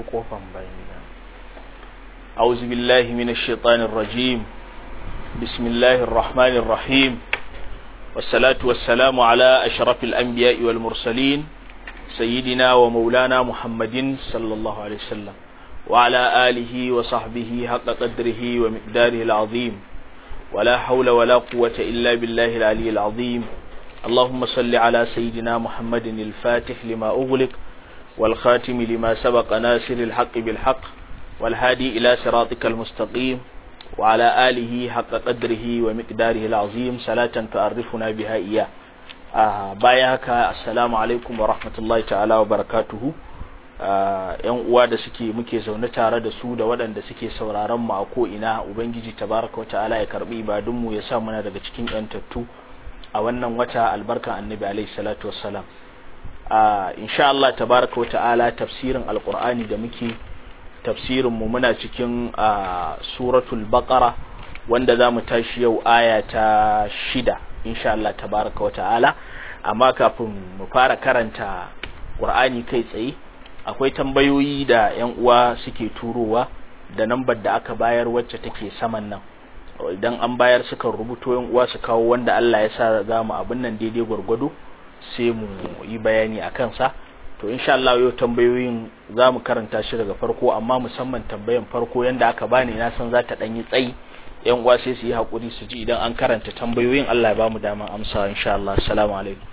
kofan bayan gida أعوذ بالله من الشيطان الرجيم بسم الله الرحمن الرحيم والصلاة والسلام على أشرف الأنبياء والمرسلين سيدنا ومولانا محمد صلى الله عليه وسلم وعلى آله وصحبه حق قدره ومقداره العظيم ولا حول ولا قوة إلا بالله العلي العظيم اللهم صل على سيدنا محمد الفاتح لما أغلق والخاتم لما سبق ناصر الحق بالحق والهادي إلى صراطك المستقيم وعلى آله حق قدره ومقداره العظيم صلاة تعرفنا بها إياه آه بايعك السلام عليكم ورحمة الله تعالى وبركاته yan uwa da suke muke zaune tare da su da waɗanda suke sauraron mu a ko ina ubangiji tabaraka wa ta'ala ya karbi ibadun mu ya sa muna daga cikin yantattu a wannan wata albarkan annabi alaihi salatu wassalam a insha Allah tabaraka wa ta'ala tafsirin alqur'ani da muke tafsirin mu muna cikin suratul baqara wanda zamu tashi yau aya ta shida insha Allah tabaraka wa ta'ala amma kafin mu fara karanta qur'ani kai tsaye akwai tambayoyi da yan uwa suke turowa da nambar da aka bayar wacce take saman nan idan an bayar suka rubuto yan uwa su kawo wanda Allah ya sa za mu abin nan daidai gwargwado sai mu yi bayani a kansa to insha Allah yau tambayoyin za mu karanta shi daga farko amma musamman tambayan farko yanda aka bani na san za ta ɗan yi tsayi yan uwa sai su yi haƙuri su ji idan an karanta tambayoyin Allah ya ba mu daman amsa insha Allah assalamu alaikum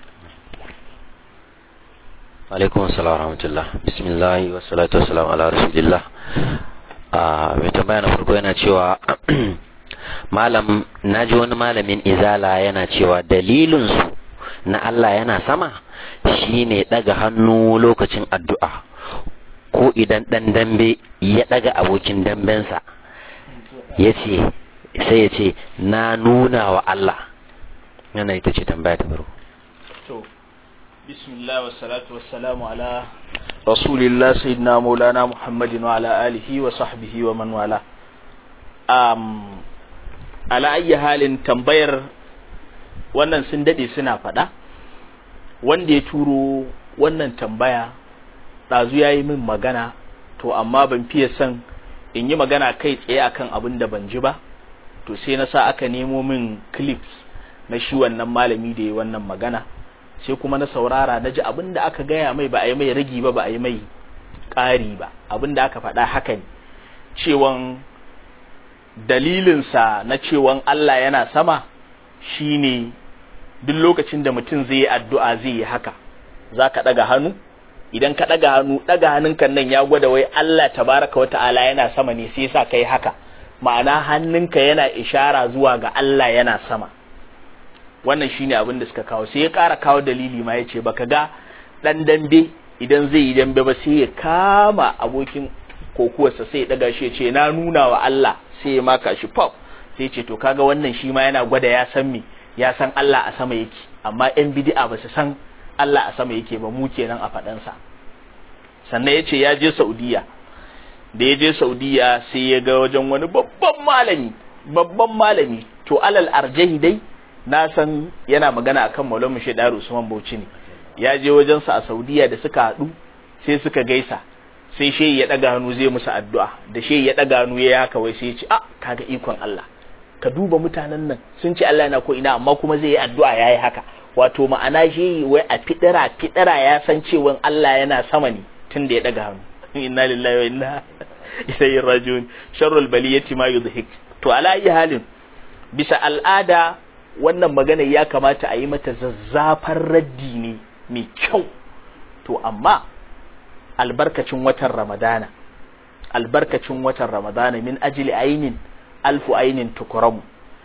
alaikum assalam rahmatullah bismillah wa salatu wa salam ala rasulillah a mai tambaya na farko yana cewa malam naji wani malamin izala yana cewa dalilin su na Allah yana sama shine daga hannu lokacin addu'a ko idan dan dambe ya daga abokin dambensa yace sai ya ce na nuna wa Allah yana ita ce tambaya ta farko بسم الله والصلاة والسلام على رسول الله سيدنا مولانا محمد وعلى آله وصحبه ومن والاه um, على أي حال tambayar wannan sun dade suna faɗa wanda ya turo wannan tambaya ɗazu ya yi min magana to amma ban fiye son in yi magana kai tsaye akan abin da ban ji ba to sai na sa aka nemo min clips na shi wannan malami da ya wannan magana sai kuma na saurara na ji abin da aka gaya mai ba a yi mai ragi ba ba a yi mai ƙari ba abin da aka faɗa haka ne cewan dalilinsa na cewan Allah yana sama shine duk lokacin da mutum zai yi addu'a zai yi haka za ka ɗaga hannu idan ka ɗaga hannu ɗaga hannunka nan ya gwada wai Allah tabaraka wa ta'ala yana sama ne sai sa kai haka ma'ana hannunka yana ishara zuwa ga Allah yana sama wannan shine abin da suka kawo sai ya ƙara kawo dalili ma ya ce baka ga ɗan dambe idan zai yi dambe ba sai ya kama abokin kokuwarsa sai ya ɗaga shi ya ce na nuna wa Allah sai ya maka shi pop sai ce to kaga wannan shi ma yana gwada ya san me ya san Allah a sama yake amma yan bid'a ba su san Allah a sama yake ba mu kenan a faɗansa sannan ya ce ya je Saudiya da ya je Saudiya sai ya ga wajen wani babban malami babban malami to alal arjahi dai na san yana magana akan Maulana Shedaru Usman Bauchi ne ya je wajensa a Saudiya da suka haɗu sai suka gaisa sai shehi ya ɗaga hannu zai musu addu'a da shehi ya ɗaga hannu ya haka wai sai ya ce a kaga ikon Allah ka duba mutanen nan sun ce Allah yana ko ina amma kuma zai yi addu'a yayi haka wato ma'ana shehi wai a fidira fidira ya san cewa Allah yana sama ne tun da ya ɗaga hannu inna lillahi wa inna ilaihi rajiun sharrul baliyati ma yudhik to ala ayi halin bisa al'ada wannan magana ya kamata a yi mata zazzafar raddi ne mai kyau to amma albarkacin watan ramadana albarkacin watan ramadana min ajili ainin alfu ainin tukuramu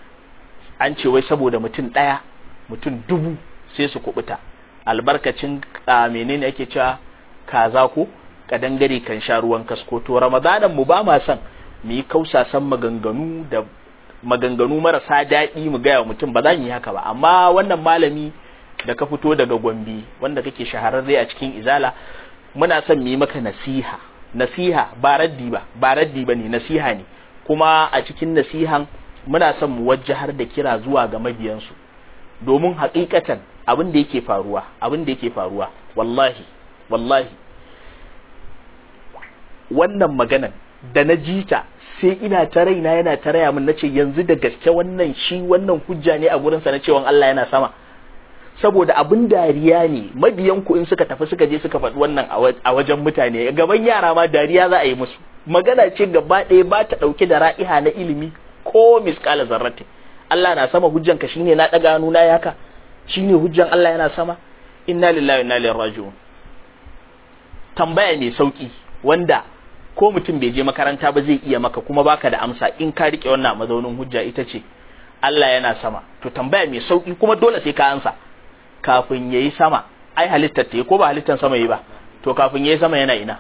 an ce wai saboda mutum ɗaya mutum dubu sai su kubuta albarkacin menene ake cewa kaza ko kadangare kan sha ruwan kasko to ramadanan mu ba ma son mu yi kausasan maganganu da maganganu marasa daɗi mu gaya wa mutum ba za mu yi haka ba amma wannan malami da ka fito daga gombe wanda kake shahararre a cikin izala muna son mu yi maka nasiha nasiha ba raddi ba ba raddi ba ne nasiha ne kuma a cikin nasihan muna son mu wajjahar da kira zuwa ga mabiyansu domin haƙiƙatan abin da yake faruwa abin da yake faruwa wallahi wallahi wannan maganan da na ji ta sai ina ta raina yana ta raya min nace yanzu da gaske wannan shi wannan hujja ne a gurinsa na cewa Allah yana sama saboda abin dariya ne mabiyan ku in suka tafi suka je suka faɗi wannan a wajen mutane gaban yara ma dariya za a yi musu magana ce gaba ɗaya ba ta ɗauke da ra'iha na ilimi ko miskala zarrate Allah na sama hujjan ka shine na ɗaga hannu na yaka shine hujjan Allah yana sama inna lillahi wa inna ilaihi raji'un tambaya mai sauki wanda ko mutum bai je makaranta ba zai iya maka kuma baka da amsa in ka rike wannan mazaunin hujja ita ce Allah yana sama to tambaya mai sauki kuma dole sai ka ansa kafin yayi sama ai halittar ta ko ba halittar sama yi ba to kafin yayi sama yana ina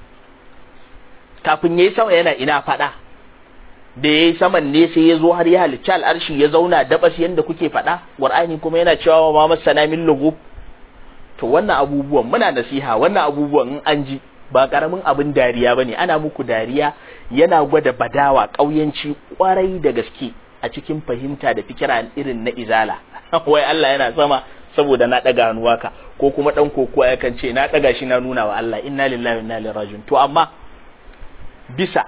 kafin yayi sama yana ina fada da yayi saman ne sai ya zo har ya halicci al'arshi ya zauna dabas yanda kuke fada qur'ani kuma yana cewa ma masana min lugub to wannan abubuwan muna nasiha wannan abubuwan in an ji ba karamin abin dariya bane ana muku dariya yana gwada badawa ƙauyanci kwarai da gaske a cikin fahimta da fikira irin na izala wai Allah yana sama saboda na daga hannuwa ka ko kuma dan kokowa yakan ce na daga shi na nuna wa Allah inna lillahi wa inna ilaihi rajiun to amma bisa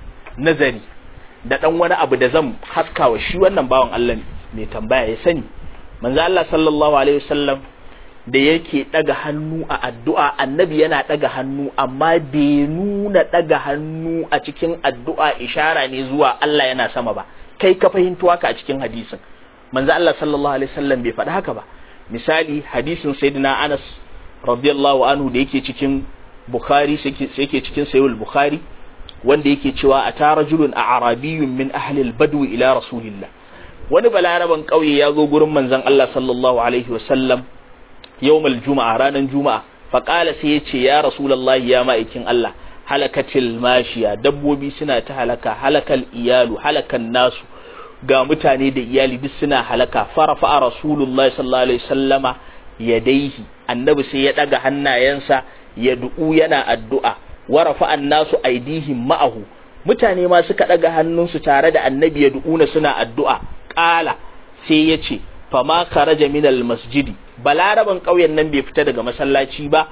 nazari da dan wani abu da zan haskawa shi wannan bawan Allah mai tambaya ya sani manzo Allah sallallahu alaihi wasallam da yake ɗaga hannu a addu'a annabi yana ɗaga hannu amma bai nuna ɗaga hannu a cikin addu'a ishara ne zuwa Allah yana sama ba kai ka fahimto haka a cikin hadisin manzo Allah sallallahu alaihi wasallam bai faɗi haka ba misali hadisin sayyidina Anas radiyallahu anhu da yake cikin Bukhari sai yake cikin Sahih Bukhari wanda yake cewa ata rajulun a'rabiyyun min ahli al-badwi ila rasulillah wani balaraban kauye ya zo gurin manzon Allah sallallahu alaihi wasallam yawmal juma'a ranar juma'a faƙala sai ya ce ya rasulallahi ya ma'aikin Allah halakatil mashiya dabbobi suna ta halaka halakal iyalu halakan nasu ga mutane da iyali duk suna halaka farafa a rasulullahi sallallahu alaihi sallama yadaihi annabi sai ya ɗaga hannayensa ya du'u yana addu'a warafa annasu aidihim ma'ahu mutane ma suka ɗaga hannunsu tare da annabi ya du'una suna addu'a ƙala sai ya ce fama kharaja min masjidi balaraban ƙauyen nan bai fita daga masallaci ba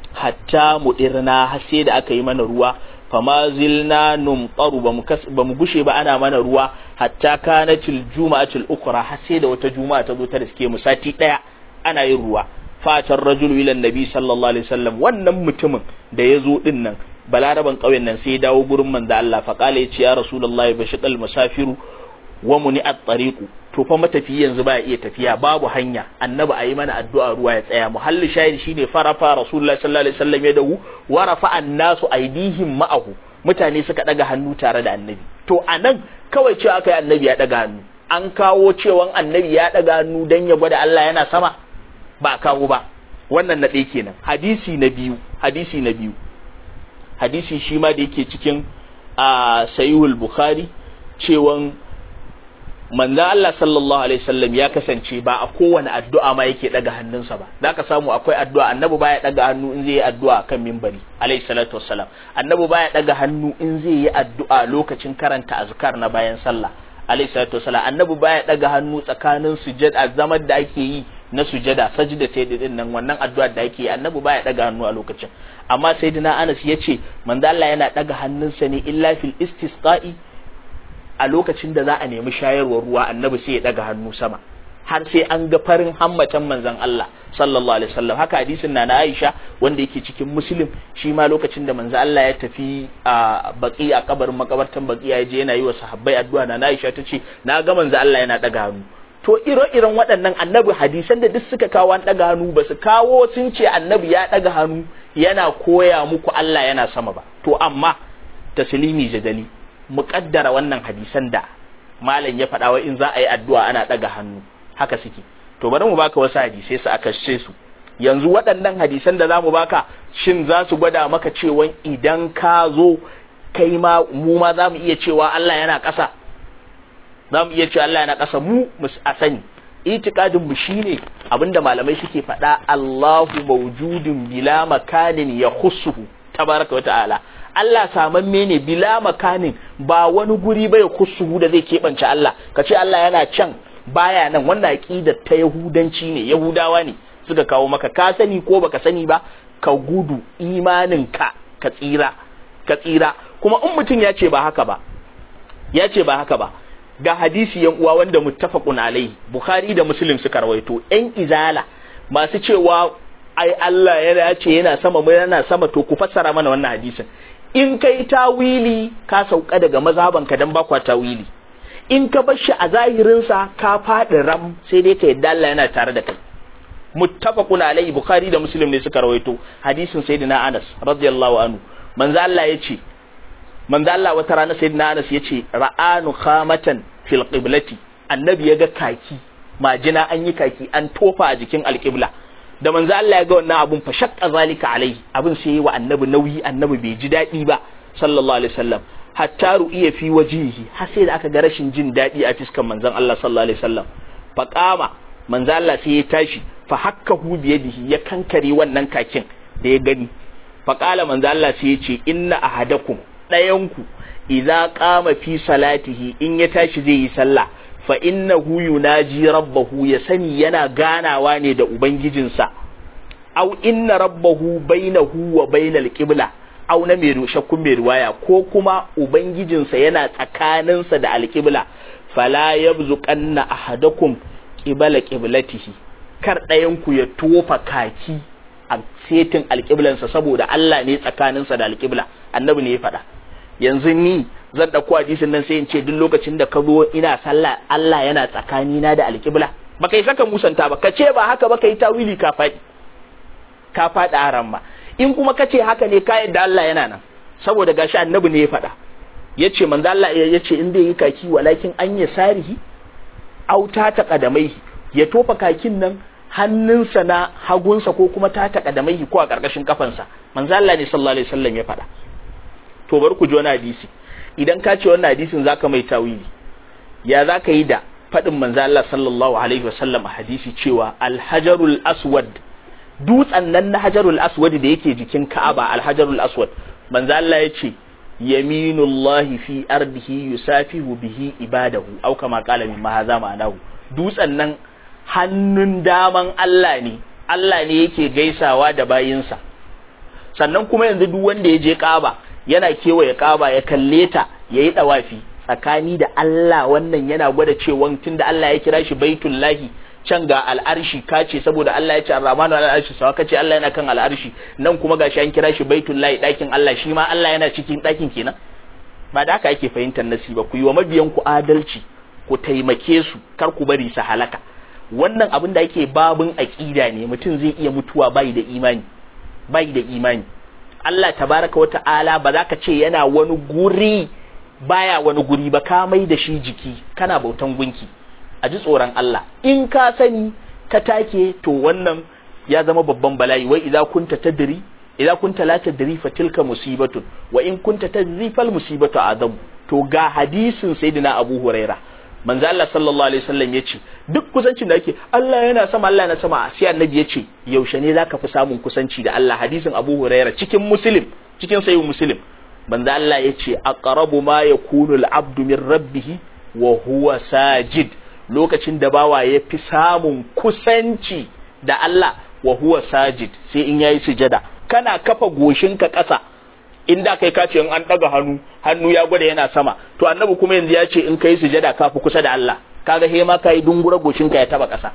hatta mudirna har sai da aka yi mana ruwa fama zilna numtaru ba mu gushe ba ana mana ruwa hatta kanatil juma'atul ukra har sai da wata juma'a ta zo ta riske mu sati daya ana yin ruwa fatan rajulu ila nabi sallallahu alaihi wasallam wannan mutumin da ya zo din nan balaraban ƙauyen nan sai ya dawo gurin manzo Allah fa kala yace ya rasulullahi bashiqal musafiru wa muni at-tariqu to fa matafi yanzu ba iya tafiya babu hanya annabi ayi mana addu'a ruwa ya tsaya muhalli shahid shine farafa rasulullahi sallallahu alaihi wasallam ya dawu wa rafa annasu aidihim ma'ahu mutane suka daga hannu tare da annabi to anan kawai cewa akai annabi ya daga hannu an kawo cewan annabi ya daga hannu dan ya gwada Allah yana sama ba kawo ba wannan na ɗaya kenan hadisi na biyu hadisi na biyu hadisi shi ma da yake cikin a sahihul bukhari cewan manzo Allah sallallahu alaihi wasallam ya kasance ba a kowane addu'a ma yake daga hannunsa ba zaka samu akwai addu'a annabi baya daga hannu in zai yi addu'a kan minbari alaihi salatu wassalam annabi baya daga hannu in zai yi addu'a lokacin karanta azkar na bayan sallah alaihi salatu wassalam annabi baya daga hannu tsakanin sujada zaman da ake yi na sujada sajda sai din nan wannan addu'a da ake yi annabi baya daga hannu a lokacin amma sayyidina Anas yace manzo Allah yana daga hannunsa ne illa fil istisqa'i a lokacin da za a nemi shayarwar ruwa annabi sai ya daga hannu sama har sai an ga farin hammatan manzon Allah sallallahu alaihi wasallam haka hadisin na Aisha wanda yake cikin Muslim shi ma lokacin da manzon Allah ya tafi a baki a kabarin makabartan baki ya je yana yi wa sahabbai addu'a na Aisha tace na ga manzon Allah yana daga hannu to ire-iren waɗannan annabi hadisan da duk suka kawo an daga hannu ba su kawo sun ce annabi ya daga hannu yana koya muku Allah yana sama ba to amma taslimi jadali muƙaddara wannan hadisan da malam ya faɗa wa in za a yi addu'a ana ɗaga hannu haka suke to bari mu baka wasu hadisai su aka ce su yanzu waɗannan hadisan da za mu baka shin za su gwada maka cewa idan ka zo kai ma mu ma za mu iya cewa Allah yana ƙasa za mu iya cewa Allah yana ƙasa mu a sani itikadin mu shine abinda malamai suke faɗa Allahu mawjudun bila makanin ya khussuhu tabaraka wa ta'ala Allah samamme ne bila makanin ba wani guri bai kusuhu da zai keɓance Allah ka ce Allah yana can baya nan wannan aqidar ta yahudanci ne yahudawa ne suka kawo maka ka sani ko baka sani ba ka gudu imanin ka ka tsira ka tsira kuma in mutum ya ce ba haka ba ya ce ba haka ba ga hadisi yan uwa wanda muttafaqun alaihi bukhari da muslim suka rawaito yan izala masu cewa ai Allah ya ce yana sama mu yana sama to ku fassara mana wannan hadisin in kai tawili ka sauka daga mazhabanka dan ba kwa tawili in ka bar shi a zahirinsa ka faɗi ram sai dai ka yadda Allah yana tare da kai muttafaqun alaihi bukhari da muslim ne suka rawaito hadisin sayyidina Anas radiyallahu anhu manzo Allah yace manzo Allah wata rana sayyidina Anas yace ra'anu khamatan fil qiblati annabi yaga kaki majina an yi kaki an tofa a jikin alqibla da manzo Allah ya ga wannan abun fa shaqqa zalika alaihi abun sai yi wa annabi nauyi annabi bai ji daɗi ba sallallahu alaihi wasallam hatta ru'iya fi wajihi har sai da aka ga rashin jin daɗi a fiskan manzon Allah sallallahu alaihi wasallam fa qama manzo Allah sai ya tashi fa hakkahu bi yadihi ya kankare wannan kakin da ya gani fa qala manzo Allah sai ya ce inna ahadakum dayanku idza qama fi salatihi in ya tashi zai yi sallah fa innahu yunaji rabbahu ya sani yana ganawa ne da ubangijinsa aw inna rabbahu bainahu wa bainal qibla aw na mai shakkun mai riwaya ko kuma ubangijinsa yana tsakaninsa da alqibla fala yabzuqanna ahadakum qibala qiblatihi kar ɗayan ku ya tofa kaki a setin alqiblansa saboda Allah ne tsakaninsa da alqibla annabi ne ya faɗa yanzu ni zan ɗauko hadisin nan sai in ce duk lokacin da ka zo ina sallah Allah yana tsakanina da alƙibla ba kai saka musanta ba ka ce ba haka ba kai tawili ka faɗi ka faɗi aran ma in kuma ka ce haka ne ka yadda Allah yana nan saboda gashi annabi ne ya faɗa yace manzo Allah ya ce in zai yi kaki walakin an ya sarihi auta ta kadamai ya tofa kakin nan hannunsa na hagunsa ko kuma ta ta kadamai ko a ƙarƙashin kafansa manzo Allah ne sallallahu alaihi wasallam ya faɗa to bar ku ji wani hadisi idan ka ce wannan hadisin zaka mai tawili ya zaka yi da faɗin manzo Allah sallallahu alaihi wasallam a hadisi cewa alhajarul aswad dutsen nan na hajarul aswad da yake jikin Ka'aba alhajarul aswad manzo Allah ya ce yaminullahi fi ardihi yusafihu bihi ibadahu au kama qala min ma hadha ma'anahu dutsen nan hannun daman Allah ne Allah ne yake gaisawa da bayinsa sannan kuma yanzu duk wanda ya je Ka'aba yana kewaye kaba ya kalle ta ya yi ɗawafi tsakani da Allah wannan yana gwada cewa tun da Allah ya kira shi baitullahi can ga al'arshi kace saboda Allah ya ce ar-rahmanu al'arshi sawa kace Allah yana kan al'arshi nan kuma gashi an kira shi baitullahi ɗakin Allah shi ma Allah yana cikin ɗakin kenan ba da haka ake fahimtar nasi ba ku yi wa mabiyan ku adalci ku taimake su kar ku bari su halaka wannan abin da yake babun aqida ne mutum zai iya mutuwa bai da imani bai da imani Allah tabaraka wata'ala ba za ka ce yana wani guri baya wani guri ba ka mai da shi jiki kana bautan gunki a ji tsoron Allah in ka sani ka take to wannan ya zama babban bala'i wai idza kunta tadri idza kunta la tadri fa tilka musibatun wa in kunta tadri fal musibatu adam to ga hadisin sayyidina Abu Huraira manzo Allah sallallahu alaihi wasallam yace duk kusancin da ake Allah yana sama Allah yana sama sai annabi yace yaushe ne zaka fi samun kusanci da Allah hadisin Abu Huraira cikin Muslim cikin sahih Muslim manzo Allah yace aqrabu ma yakunu al-abdu min rabbih wa huwa sajid lokacin da bawa ya fi samun kusanci da Allah wa huwa sajid sai in yayi sujada kana kafa goshinka ƙasa in da kai kace in an daga hannu hannu ya gwada yana sama to annabi kuma yanzu ya ce in kai sujada ka fi kusa da Allah kaga he ma kai dungura goshinka ya taba ƙasa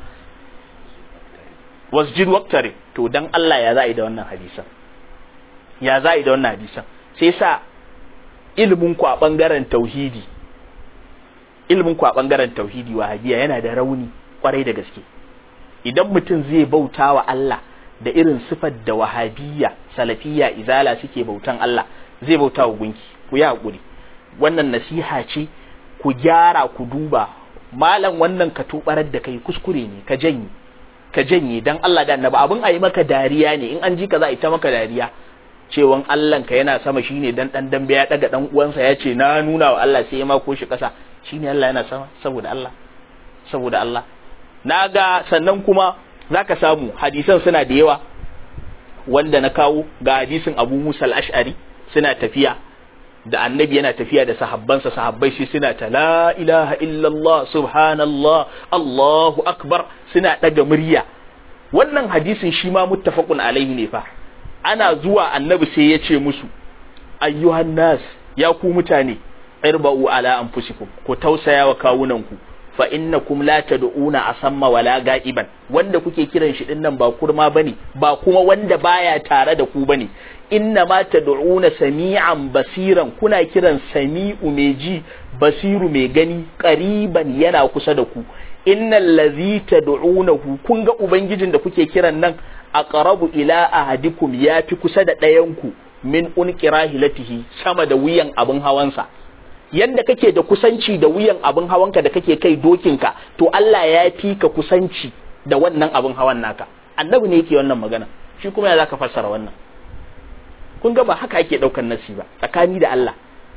wasjid waqtari to dan Allah ya za'i da wannan hadisan ya za'i da wannan hadisan sai sa ilimin ku a bangaren tauhidi ilimin ku a bangaren tauhidi wahabiya yana da rauni kwarai da gaske idan mutum zai bauta wa Allah da irin sifar da wahabiyya salafiyya izala suke bautan Allah zai bauta wa gunki ku yi hakuri wannan nasiha ce ku gyara ku duba malam wannan ka tubarar da kai kuskure ne ka janye ka janye dan Allah da annabi abin ayi maka dariya ne in an ji ka za a ita maka dariya cewan Allah ka yana sama shine dan dan dambe ya daga dan uwansa ya ce na nuna wa Allah sai ya mako shi kasa shine Allah yana sama saboda Allah saboda Allah naga sannan kuma zaka samu hadisan suna da yawa wanda na kawo ga hadisin Abu Musa al-Ash'ari suna tafiya da annabi yana tafiya da sahabbansa sahabbai shi suna ta la ilaha illallah subhanallah Allahu akbar suna daga murya wannan hadisin shi ma muttafaqun alaihi ne fa ana zuwa annabi sai ya ce musu ayyuhan nas ya ku mutane irba'u ala anfusikum ku tausaya wa kawunanku fa innakum la tad'una asamma wala ga'iban wanda kuke kiran shi din nan ba kurma bane ba kuma wanda baya tare da ku bane inna ma tad'una sami'an basiran kuna kiran sami'u mai ji basiru mai gani qariban yana kusa da ku innal ladhi tad'unahu kun ga ubangijin da kuke kiran nan aqrabu ila ahadikum yafi kusa da ɗayan ku min unqirahilatihi sama da wuyan abin hawansa yanda kake da kusanci da wuyan abin hawanka da kake kai dokinka to Allah ya fi ka kusanci da wannan abin hawan naka annabi ne yake wannan magana shi kuma ya zaka fassara wannan kun ga ba haka ake daukar nasi ba tsakani da Allah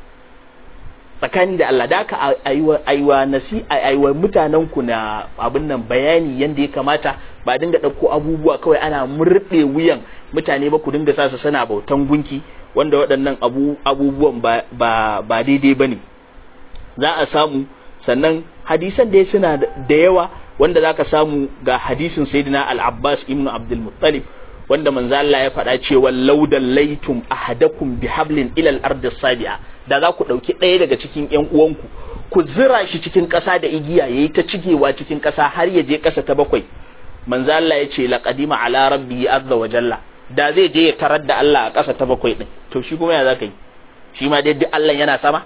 tsakani da Allah da aka aiwa aiwa nasi aiwa mutanen ku na abin nan bayani yanda ya kamata ba dinga dauko abubuwa kawai ana murde wuyan mutane ba ku dinga sa su sana bautan gunki wanda waɗannan abu abubuwan ba ba, ba daidai bane za a samu sannan hadisan da suna da yawa wanda zaka samu ga hadisin sayyidina al-Abbas ibn Abdul Muttalib wanda manzo Allah ya faɗa cewa laudan laitum ahadakum bihablin ila al-ardi sabi'a da za ku ɗauki ɗaya daga cikin ƴan uwanku ku zira shi cikin ƙasa da igiya yayi ta cigewa cikin ƙasa har ya je ƙasa ta bakwai manzo Allah ya ce laqadima ala rabbi azza wa jalla da zai je ya tarar da Allah a ƙasa ta bakwai din to shi kuma ya za ka yi shi ma dai duk Allah yana sama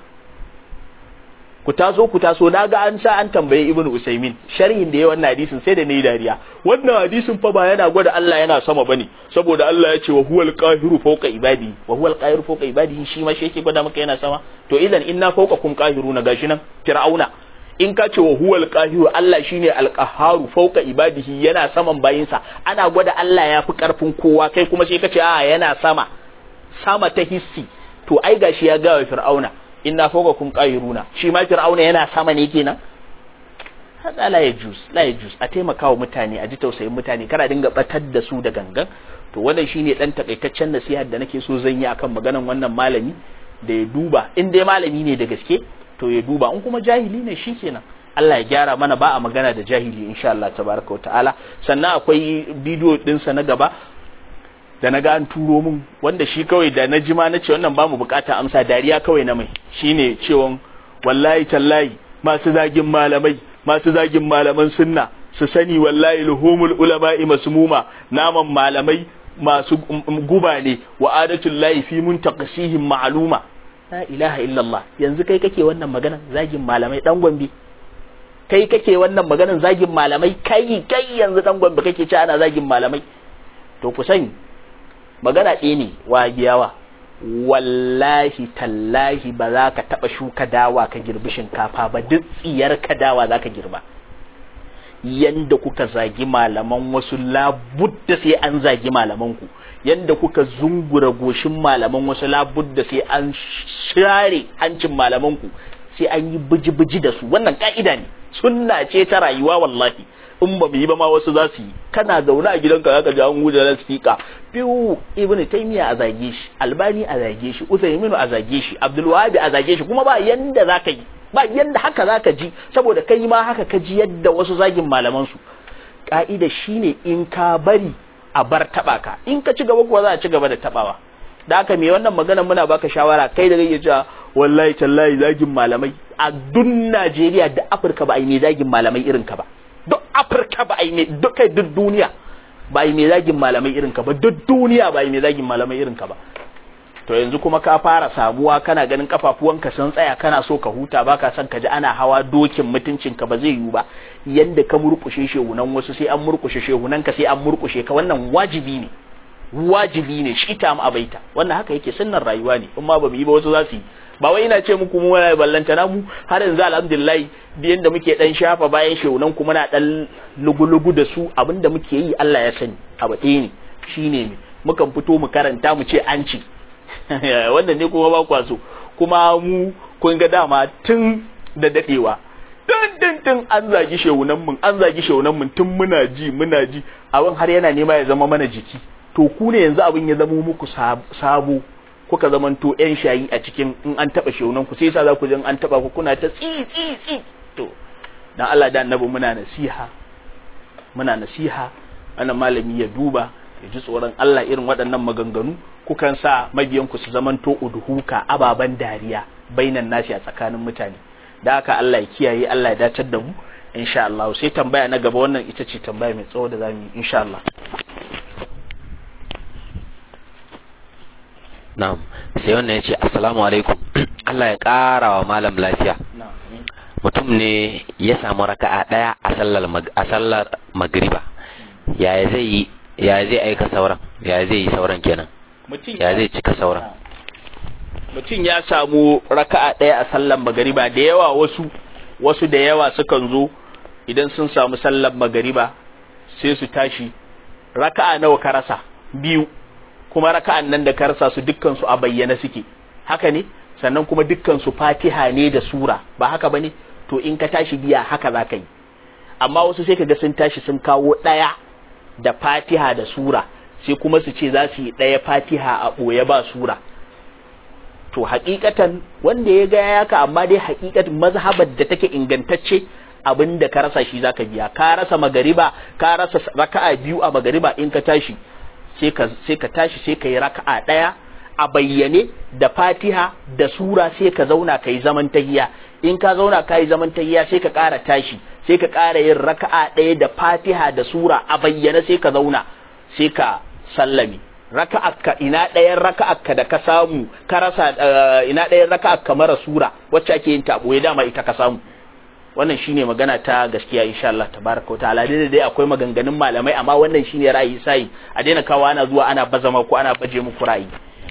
ku taso ku taso na ga an sa an tambaye ibn usaimin sharhin da ya wannan hadisin sai da nayi dariya wannan hadisin fa ba yana gwada Allah yana sama bane saboda Allah ya ce wa huwal qahiru fawqa ibadi wa huwal qahiru fawqa ibadi shi ma shi yake gwada maka yana sama to idan inna fawqakum qahiruna gashi nan fir'auna in ka ce wa huwal qahiru Allah shine alqaharu fawqa ibadihi yana saman bayinsa ana gwada Allah ya fi karfin kowa kai kuma sai ka ce a yana sama sama ta hissi to ai gashi ya ga wa fir'auna inna fawqakum qahiruna shi ma fir'auna yana sama ne kenan hada la yajuz la yajuz a taimakawa mutane a ji tausayin mutane kana dinga batar da su da gangan to wannan shine dan takaitaccen nasihar da nake so zan yi akan maganan wannan malami da ya duba in dai malami ne da gaske to ya duba in kuma jahili ne shikenan Allah ya gyara mana ba a magana da jahili insha Allah tabaraka wa ta'ala sannan akwai bidiyo dinsa na gaba da na ga an turo min wanda shi kawai da na jima na ce wannan ba mu bukata amsa dariya kawai na mai shine cewon wallahi tallahi masu zagin malamai masu zagin malaman sunna su sani wallahi luhumul ulama'i masmuma naman malamai masu guba ne wa adatul lahi fi muntaqasihim ma'luma la ilaha illallah yanzu kai kake wannan maganan zagin malamai dan gombe kai kake wannan maganan zagin malamai kai kai yanzu dan gombe kake ci ana zagin malamai to ku sani magana ɗaya ne wa giyawa wallahi tallahi ba za ka taɓa shuka dawa ka girbi shinkafa ba duk tsiyar ka dawa za ka girba yanda kuka zagi malaman wasu labudda sai an zagi malamanku yanda kuka zungura goshin malaman wasu labudda sai an share hancin malamanku sai an yi biji-biji da su wannan ka'ida ne sunna ce ta rayuwa wallahi in ba mu yi ba ma wasu za su yi kana zaune a gidanka zaka ji an guje na speaker biyu ibnu taymiya a zage shi albani a zage shi usayminu a zage shi abdul wahab a zage shi kuma ba yanda zaka yi ba yanda haka zaka ji saboda kai ma haka ka ji yadda wasu zagin malaman su ka'ida shine in ka bari a bar taba ka in ka ci gaba kuwa za a ci gaba da tabawa da haka me wannan magana muna baka shawara kai da kake cewa wallahi tallahi zagin malamai a dun Najeriya da Afirka ba a yi mai zagin malamai irin ka ba duk Afirka ba a yi mai duk kai duk duniya ba a yi mai zagin malamai irin ka ba duk duniya ba a yi mai zagin malamai irin ka ba to yanzu kuma ka fara samuwa kana ganin kafafuwanka sun tsaya kana so ka huta baka son ka ji ana hawa dokin mutuncin ka ba zai yiwu ba yanda ka murkushe shehunan wasu sai an murkushe shehunan ka sai an murkushe ka wannan wajibi ne wajibi ne shi ta mu abaita wannan haka yake sunnar rayuwa ne in ma ba mu yi ba wasu za su yi ba wai ina ce muku mu wani ballanta na mu har yanzu alhamdulillah biyan da muke dan shafa bayan shehunan ku muna dan lugu-lugu da su abinda muke yi Allah ya sani abu ɗaya ne shine ne mukan fito mu karanta mu ce an ci wannan ne kuma ba kwa so kuma mu kun ga dama tun da dadewa tun tun tun an zagi shehunan mun an zagi shehunan mun tun muna ji muna ji abin har yana nema ya zama mana jiki to ku ne yanzu abin ya zama muku sabo kuka zamanto yan shayi a cikin in an taba shehunan ku sai yasa za ku ji an taba ku kuna ta tsi tsi tsi to dan Allah da annabi muna nasiha muna nasiha wannan malami ya duba ya ji tsoron Allah irin waɗannan maganganu kukan sa mabiyanku su zamanto udhuka ababan dariya bainan nasi a tsakanin mutane da haka Allah ya kiyaye Allah ya dacar da mu insha Allah sai tambaya na gaba wannan ita ce tambaya mai tsawo da zamu yi insha Allah na'am sai wannan ya ce assalamu alaikum Allah ya ƙara wa malam lafiya mutum ne ya samu raka'a ɗaya a sallar a sallar magriba yaya zai yi yaya zai aika sauran yaya zai yi sauran kenan ya zai cika sauran mutum ya samu raka'a ɗaya a sallar magariba da yawa wasu wasu da yawa sukan zo idan sun samu sallar magariba sai su tashi raka'a nawa ka rasa biyu kuma raka'an nan da ka rasa su dukkan su a bayyana suke haka ne sannan kuma dukkan su fatiha ne da sura ba haka bane to in ka tashi biya haka za ka yi amma wasu sai kaga sun tashi sun kawo ɗaya da fatiha da sura sai kuma su ce za su yi ɗaya fatiha a ɓoye ba sura to hakikatan wanda ya gaya yaka amma dai hakikatan mazhabar da take ingantacce abin da ka rasa shi zaka biya ka rasa magariba ka rasa raka'a biyu a magariba in ka tashi sai ka sai ka tashi sai ka yi raka'a daya a bayyane da Fatiha da sura sai ka zauna kai zaman tahiya in ka zauna kai zaman tahiya sai ka ƙara tashi sai ka ƙara yin raka'a daya da Fatiha da sura a bayyane sai ka zauna sai ka sallame raka'akka ina ɗayan raka'akka da ka samu ka rasa ina ɗayan raka'akka mara sura wacce ake yin tabo ya dama ita ka samu wannan shine magana ta gaskiya insha Allah tabaraka ta'ala dai dai akwai maganganun malamai amma wannan shine ra'ayi sai a daina kawo ana zuwa ana bazama ko ana baje muku ra'ayi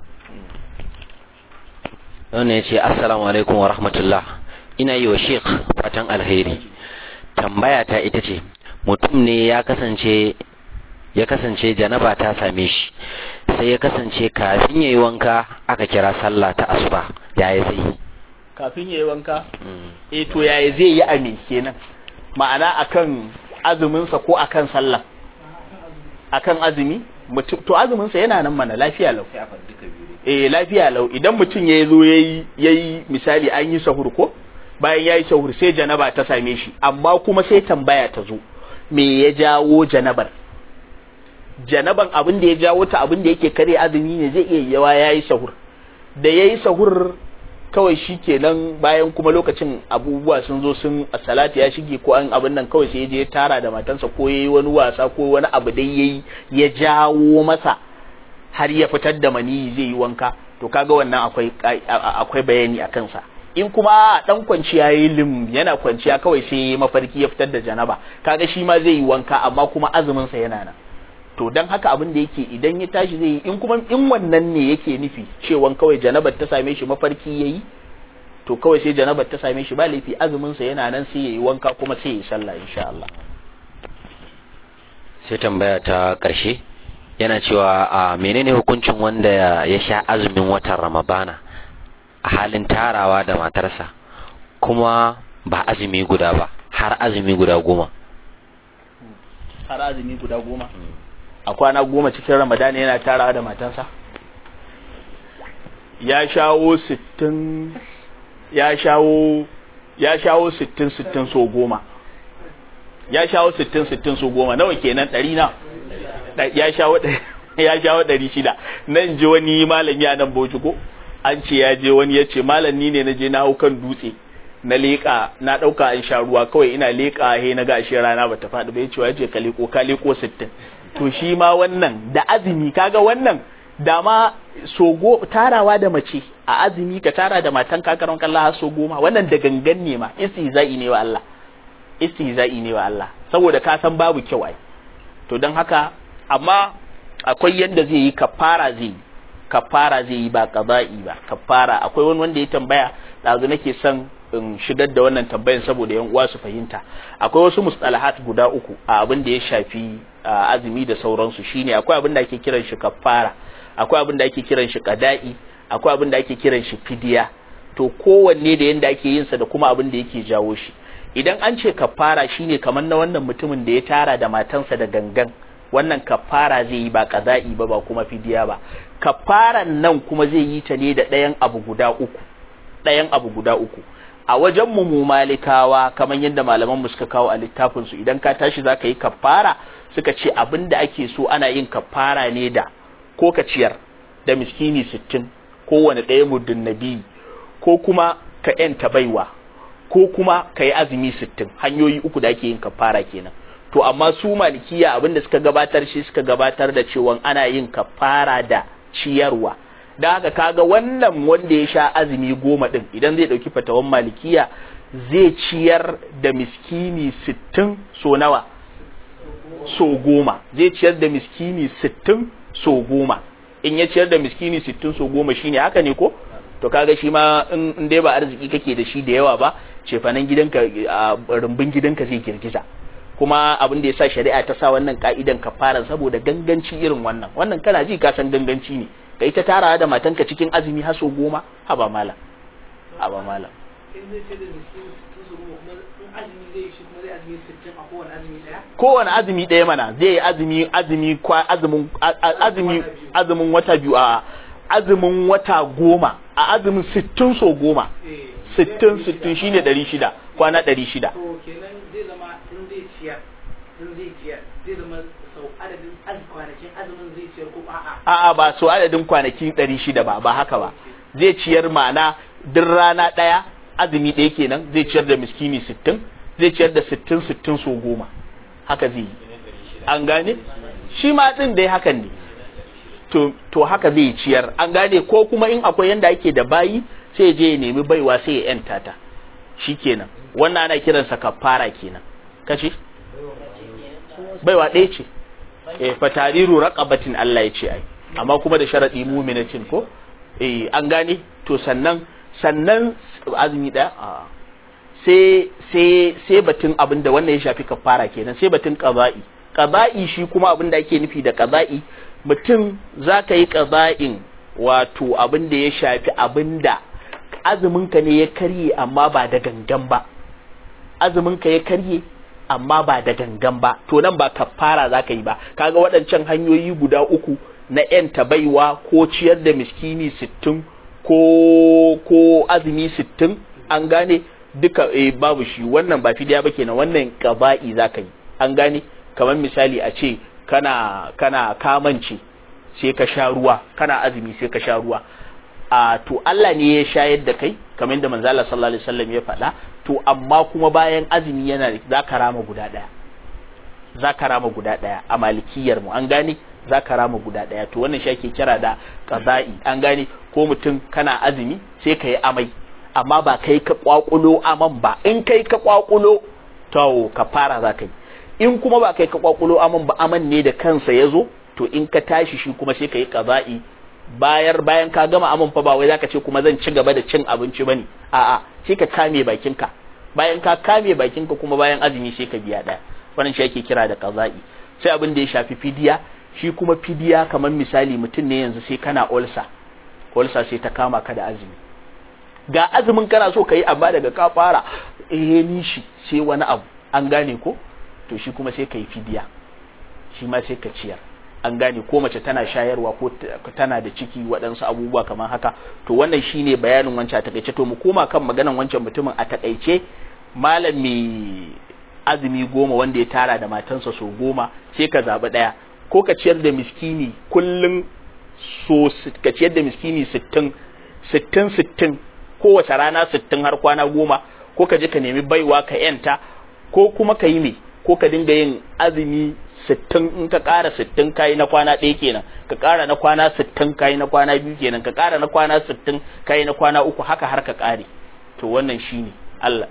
wannan ya ce assalamu alaikum wa rahmatullah ina yi wa sheikh fatan alheri tambaya ta ita ce mutum ne ya kasance ya kasance janaba ta same shi sai ya kasance kafin ya yi wanka aka kira sallah ta asuba yaya zai yi kafin ya yi wanka eh to yaya zai yi ame kenan ma'ana akan azuminsa ko akan sallah akan azumi mutum to azuminsa yana nan mana lafiya lau eh lafiya lau idan mutum ya zo yayi yayi misali an yi sahur ko bayan yayi sahur sai janaba ta same shi amma kuma sai tambaya ta zo me ya jawo janabar janaban abin da ya jawo ta abin da yake kare azumi ne zai iya yawa yayi sahur da yayi sahur kawai shi kenan bayan kuma lokacin abubuwa sun zo sun salati ya shige ko an abin nan kawai sai ya je tara da matansa ko yayi wani wasa ko wani abu dai yayi ya jawo masa har ya fitar da maniyi zai yi wanka to kaga wannan akwai akwai bayani a kansa in kuma dan kwanciya yayi lim yana kwanciya kawai sai mafarki ya fitar da janaba kaga shi ma zai yi wanka amma kuma azumin sa yana nan to dan haka abin da yake idan ya tashi zai yi in kuma in wannan ne yake nufi cewan kawai janabar ta same shi mafarki yayi to kawai sai janabar ta same shi ba laifi azumin sa yana nan sai yayi wanka kuma sai yayi sallah insha Allah sai tambaya ta karshe yana cewa a menene hukuncin wanda ya sha azumin watan Ramadana a halin tarawa da matarsa kuma ba azumi guda ba har azumi guda goma har azumi guda goma a kwana goma cikin ramadana yana tarawa da matansa ya shawo sittin ya shawo ya shawo sittin sittin so goma ya shawo sittin sittin so goma nawa kenan ɗari na ya shawo ya shawo ɗari shida nan ji wani malami a nan bauchi ko an ce ya je wani ya ce malam ni ne na je na hau kan dutse na leƙa na ɗauka an sha ruwa kawai ina leƙa he na ga ashe rana bata faɗi ba ya ce ya ce ka leƙo ka leƙo sittin to shi ma wannan da azumi kaga wannan da ma sogo tarawa da mace a azumi ka tara da matan kakaron kallon har so goma wannan da gangan ne ma istihza'i ne wa Allah istihza'i ne wa Allah saboda ka san babu kyau ai to don haka amma akwai yanda zai yi kafara zai yi kafara zai yi ba qada'i ba kafara akwai wani wanda ya tambaya dazu nake son in shigar da wannan tambayan saboda yan uwa su fahimta akwai wasu mustalahat guda uku a abin da ya shafi azumi da sauransu shine akwai abin da ake kiran shi kafara akwai abin da ake kiran shi qada'i akwai abin da ake kiran shi fidiya to kowanne da yanda ake yin sa da kuma abin da yake jawo shi idan an ce kafara shine kamar na wannan mutumin da ya tara da matansa da gangan wannan kafara zai yi ba qada'i ba ba kuma fidiya ba kafaran nan kuma zai yi ta ne da ɗayan abu guda uku ɗayan abu guda uku a wajen mu malikawa kamar yadda malaman mu suka kawo a littafin su idan ka tashi zaka yi kafara suka ce abin da ake so ana yin kafara ne da ko ka ciyar da miskini sittin kowane ɗaya muddin nabi ko kuma ka yanta baiwa ko kuma ka yi azumi sittin hanyoyi uku da ake yin kafara kenan to amma su malikiya abinda suka gabatar shi suka gabatar da cewa ana yin kafara da ciyarwa da haka kaga wannan wanda ya sha azumi goma din idan zai dauki fatawan malikiya zai ciyar da miskini sittin so nawa so goma zai ciyar da miskini sittin so goma in ya ciyar da miskini sittin so goma shine haka ne ko to kaga shi ma in dai ba arziki kake da shi da yawa ba cefanen gidanka rumbun gidanka zai girgiza kuma abin da ya sa shari'a ta sa wannan ka'idan kafara saboda ganganci irin wannan wannan kana ji ka san ganganci ne ka ita tarawa da matanka cikin azumi haso goma haba malam haba malam kowane azumi ɗaya mana zai yi azumi azumi kwa azumin azumi azumin wata biyu a azumin wata goma a azumin sittin so goma sittin sittin shine ɗari shida kwana ɗari shida to kenan zai zama in zai ciyar in zai ciyar zai zama sau adadin az kwanakin azumin zai ciyar ko a'a a'a ba so adadin kwanaki ɗari shida ba ba haka ba zai ciyar ma'ana duk rana ɗaya azumi ɗaya kenan zai ciyar da miskini sittin zai ciyar da sittin sittin so goma haka zai yi an gane shi ma ɗin dai hakan ne to, to haka zai ciyar an gane ko kuma in akwai yanda ake da bayi sai je ya nemi baiwa sai ya yanta ta kenan wannan ana kiransa kafara kenan kace baiwa ɗaya ce eh fatariru raqabatin Allah ya ce ai amma kuma da sharadi mu'minatin ko eh an gane to sannan sannan azumi ɗaya a sai sai sai batun abin da wannan ya shafi kafara kenan sai batun qaza'i qaza'i shi kuma abin da ake nufi da qaza'i mutum zaka yi qaza'in wato abin da ya shafi abin da azuminka ne ya karye amma ba da gangan ba azuminka ya karye amma ba da gangan ba to nan ba kafara za ka yi ba kaga waɗancan hanyoyi guda uku na yanta baiwa ko ciyar da miskini sittin ko ko azumi sittin an gane duka eh, babu shi wannan ba fidiya ba kenan wannan qaba'i za ka yi an gane kamar misali a ce kana kana kamance sai ka sha ruwa kana azumi sai ka sha ruwa a to Allah ne ya shayar da kai kamar yadda manzo Allah sallallahu alaihi wasallam ya faɗa to amma kuma bayan azumi yana za ka rama guda ɗaya za ka rama guda ɗaya a malikiyar mu an gane za ka rama guda ɗaya to wannan shi ake kira da qaza'i an gane ko mutum kana azumi sai ka yi amai amma ba kai ka kwakulo aman ba in kai ka kwakulo to ka fara za ka yi in kuma ba kai ka kwakulo aman ba aman ne da kansa ya zo to in ka tashi shi kuma sai ka yi qaza'i bayar bayan ka gama aman fa ba wai zaka ce kuma zan ci gaba da cin abinci bane a'a sai ka kame bakinka bayan ka kame bakinka kuma bayan azumi sai ka biya daya wannan shi ake kira da qaza'i sai abin da ya shafi fidiya shi kuma fidiya kamar misali mutum ne yanzu sai kana ulsa ulsa sai ta kama ka da azumi ga azumin kana so ka yi amma daga ka fara eh ni shi sai wani abu an gane ko to shi kuma sai ka yi fidiya shi ma sai ka ciyar an gane ko mace tana shayarwa ko tana da ciki waɗansu abubuwa kamar haka to wannan shine bayanin wancan a takaice to mu koma kan maganan wancan mutumin a takaice malam mai azumi goma wanda ya tara da matansa so goma sai ka zaɓi ɗaya ko ka ciyar da miskini kullum so ka ciyar da miskini sittin sittin sittin kowace rana sittin har kwana goma ko ka je ka nemi baiwa ka yanta ko kuma ka yi me ko ka dinga yin azumi sittin in ka ƙara sittin kayi na kwana ɗaya kenan ka ƙara na kwana sittin kayi na kwana biyu kenan ka ƙara na kwana sittin kayi na kwana uku haka har ka ƙare to wannan shine Allah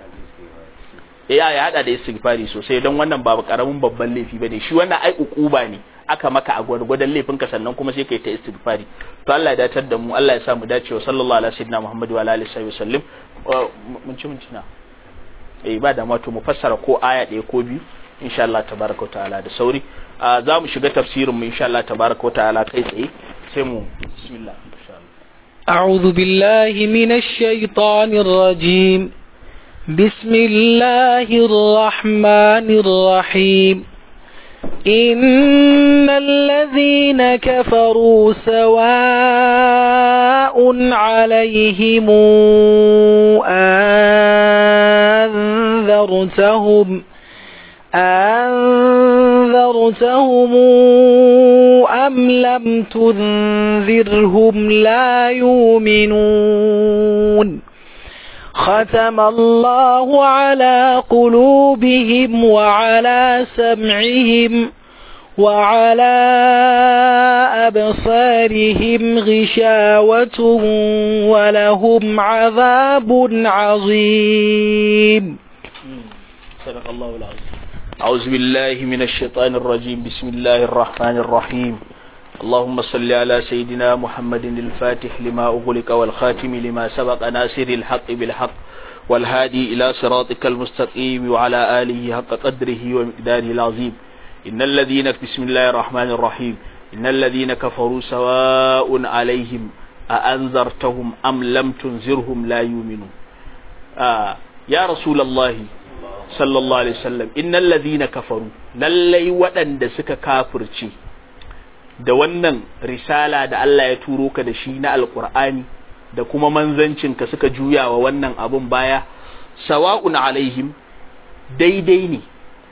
ya ya hada da istighfari sosai don wannan ba karamin babban laifi bane shi wannan ai ukuba ne aka maka a gwargwadon laifin ka sannan kuma sai kai ta istighfari to Allah ya datar da mu Allah ya sa mu dace wa sallallahu alaihi sayyidina Muhammad wa alihi wa sallam mun ci mun na eh ba da to mu fassara ko aya ɗaya ko biyu insha Allah tabaraka wa ta'ala da sauri za mu shiga tafsirin mu insha Allah tabaraka wa ta'ala kai tsaye sai mu bismillah insha Allah أعوذ بالله من الشيطان الرجيم بسم الله الرحمن الرحيم إن الذين كفروا سواء عليهم أنذرتهم أنذرتهم أم لم تنذرهم لا يؤمنون ختم الله على قلوبهم وعلى سمعهم وعلى أبصارهم غشاوة ولهم عذاب عظيم صدق الله العظيم أعوذ بالله من الشيطان الرجيم بسم الله الرحمن الرحيم اللهم صل على سيدنا محمد الفاتح لما أغلق والخاتم لما سبق ناصر الحق بالحق والهادي إلى صراطك المستقيم وعلى آله حق قدره ومقداره العظيم إن الذين بسم الله الرحمن الرحيم إن الذين كفروا سواء عليهم أأنذرتهم أم لم تنذرهم لا يؤمنون آه يا رسول الله sallallahu alaihi wasallam innal ladhina kafaru lallai waɗanda suka kafirce da wannan risala da Allah ya turo ka da shi na alqur'ani da kuma manzancin ka suka juya wa wannan abun baya sawa'un alaihim daidai ne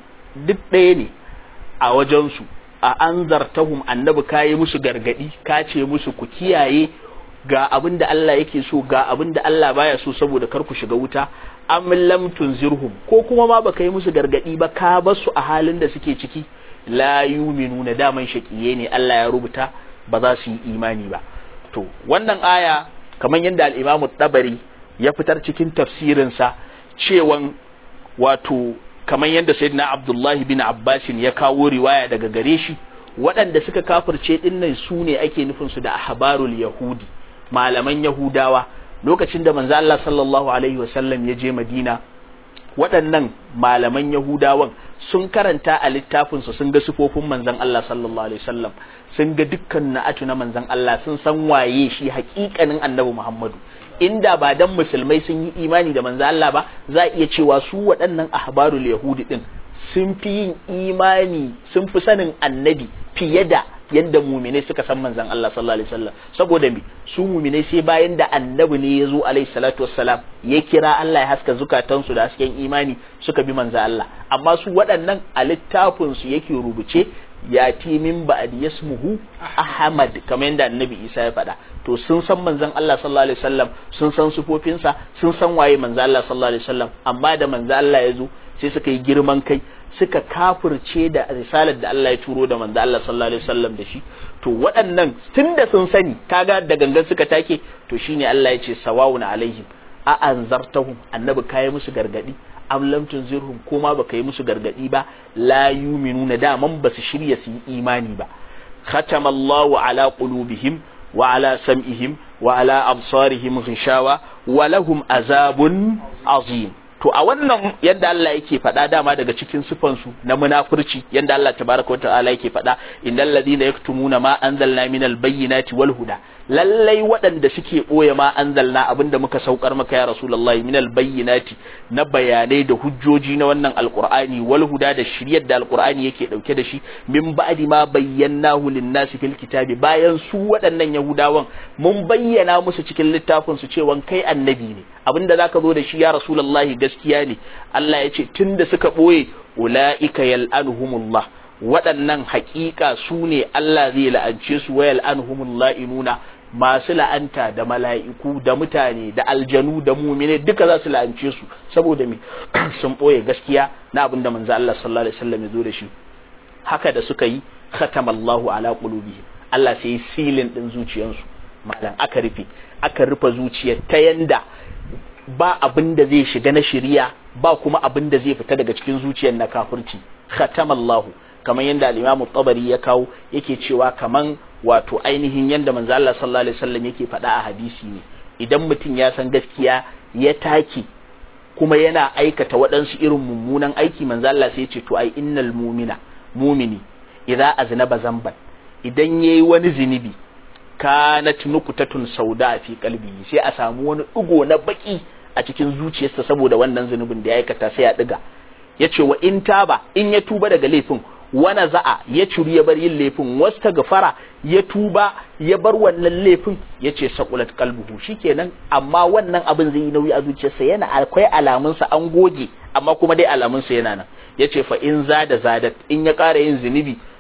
duk ɗaya ne a wajensu a anzartahum annabi kayi musu gargadi ka ce musu ku kiyaye ga abin da Allah yake so ga abin da Allah baya so saboda kar ku shiga wuta am lam tunzirhum ko kuma ma baka yi musu gargadi ba ka bar su a halin da suke ciki la yuminuna daman shaqiye ne Allah ya rubuta ba za su yi imani ba to wannan aya kamar yadda al-Imam tabari ya fitar cikin tafsirin sa cewan wato kamar yadda Sayyidina Abdullahi bin Abbasin ya kawo riwaya daga gare shi waɗanda suka kafirce dinnan su ne ake nufin su da ahbarul yahudi malaman yahudawa lokacin da manzo Allah sallallahu alaihi wasallam ya je Madina waɗannan malaman Yahudawan sun karanta a littafin su sun ga sifofin manzon Allah sallallahu alaihi wasallam sun ga dukkan na'atu na manzon Allah sun san waye shi haƙiƙanin Annabi Muhammadu inda ba dan musulmai sun yi imani da manzon Allah ba za a iya cewa su waɗannan ahbarul yahudi din sun fi yin imani sun fi sanin annabi fiye da yadda muminai suka san manzan Allah sallallahu alaihi wasallam saboda me su muminai sai bayan da annabi ne ya zo alaihi salatu wassalam ya kira Allah ya haska zukatansu da hasken imani suka bi manzan Allah amma su waɗannan a littafin su yake rubuce ya ti min ba'd yasmuhu Ahmad kamar yadda annabi Isa ya faɗa to sun san manzan Allah sallallahu alaihi wasallam sun san sufofinsa sun san waye manzan Allah sallallahu alaihi wasallam amma da manzan Allah ya zo sai suka yi girman kai suka kafirce da risalar da Allah ya turo da manzo Allah sallallahu alaihi wasallam da shi to waɗannan tunda sun sani kaga da gangan suka take to shine Allah ya ce sawawun alaihim a anzartahum annabi kai musu gargadi am lam tunzirhum kuma baka yi musu gargadi ba la yuminuna daman ba su shirya su yi imani ba khatama Allahu ala qulubihim wa ala sam'ihim wa ala absarihim ghishawa wa lahum azabun azim to a wannan yadda Allah yake faɗa dama daga cikin sifansu na munafurci yadda Allah tabaraka wa ta'ala yake faɗa innal ladina yaktumuna ma anzalna minal bayyinati wal huda lallai waɗanda suke ɓoye ma anzalna abinda muka saukar maka ya rasulullahi minal bayyinati na bayanai da hujjoji na wannan alqur'ani wal huda da shiryar da alqur'ani yake dauke da shi min ba'di ma bayyanahu lin-nasi fil kitabi bayan su waɗannan yahudawan mun bayyana musu cikin littafin su cewa kai annabi ne abinda zaka zo da shi ya rasulullahi gaskiya ne Allah ya ce tunda suka ɓoye ula'ika yal'anuhumullah waɗannan haƙiƙa su ne Allah zai la'ance su wa yal'anuhumul la'inuna masu la'anta da mala'iku da mutane da aljanu da mumine duka za su la'ance su saboda me sun ɓoye gaskiya na abin da manzo Allah sallallahu alaihi wasallam ya zo da shi haka da suka yi khatamallahu ala qulubihim Allah sai yi silin din zuciyansu malam aka rufe aka rufe zuciyar ta yanda ba abin da zai shiga na shiriya ba kuma abin da zai fita daga cikin zuciyar na kafirci khatamallahu kamar yadda al-Imam tabari ya kawo yake cewa kaman wato ainihin yadda manzo Allah sallallahu alaihi wasallam yake faɗa a hadisi ne idan mutum ya san gaskiya ya take kuma yana aikata waɗansu irin mummunan aiki manzo Allah sai ya ce to ai innal mu'mina mumini idza aznaba zamban idan yayi wani zinubi kanat nukutatun sauda fi qalbi sai a samu wani digo na baki a cikin zuciyarsa saboda wannan zunubin da ya aikata sai ya diga yace wa in taba in ya tuba daga laifin wana za'a ya curi ya bar yin laifin wasta gafara ya tuba ya bar wannan laifin ya ce sakulat kalbuhu shikenan amma wannan abin zai yi nauyi a zuciyarsa yana akwai alamunsa an goge amma kuma dai alamunsa yana nan ya ce fa in zada zadat in ya ƙara yin zunubi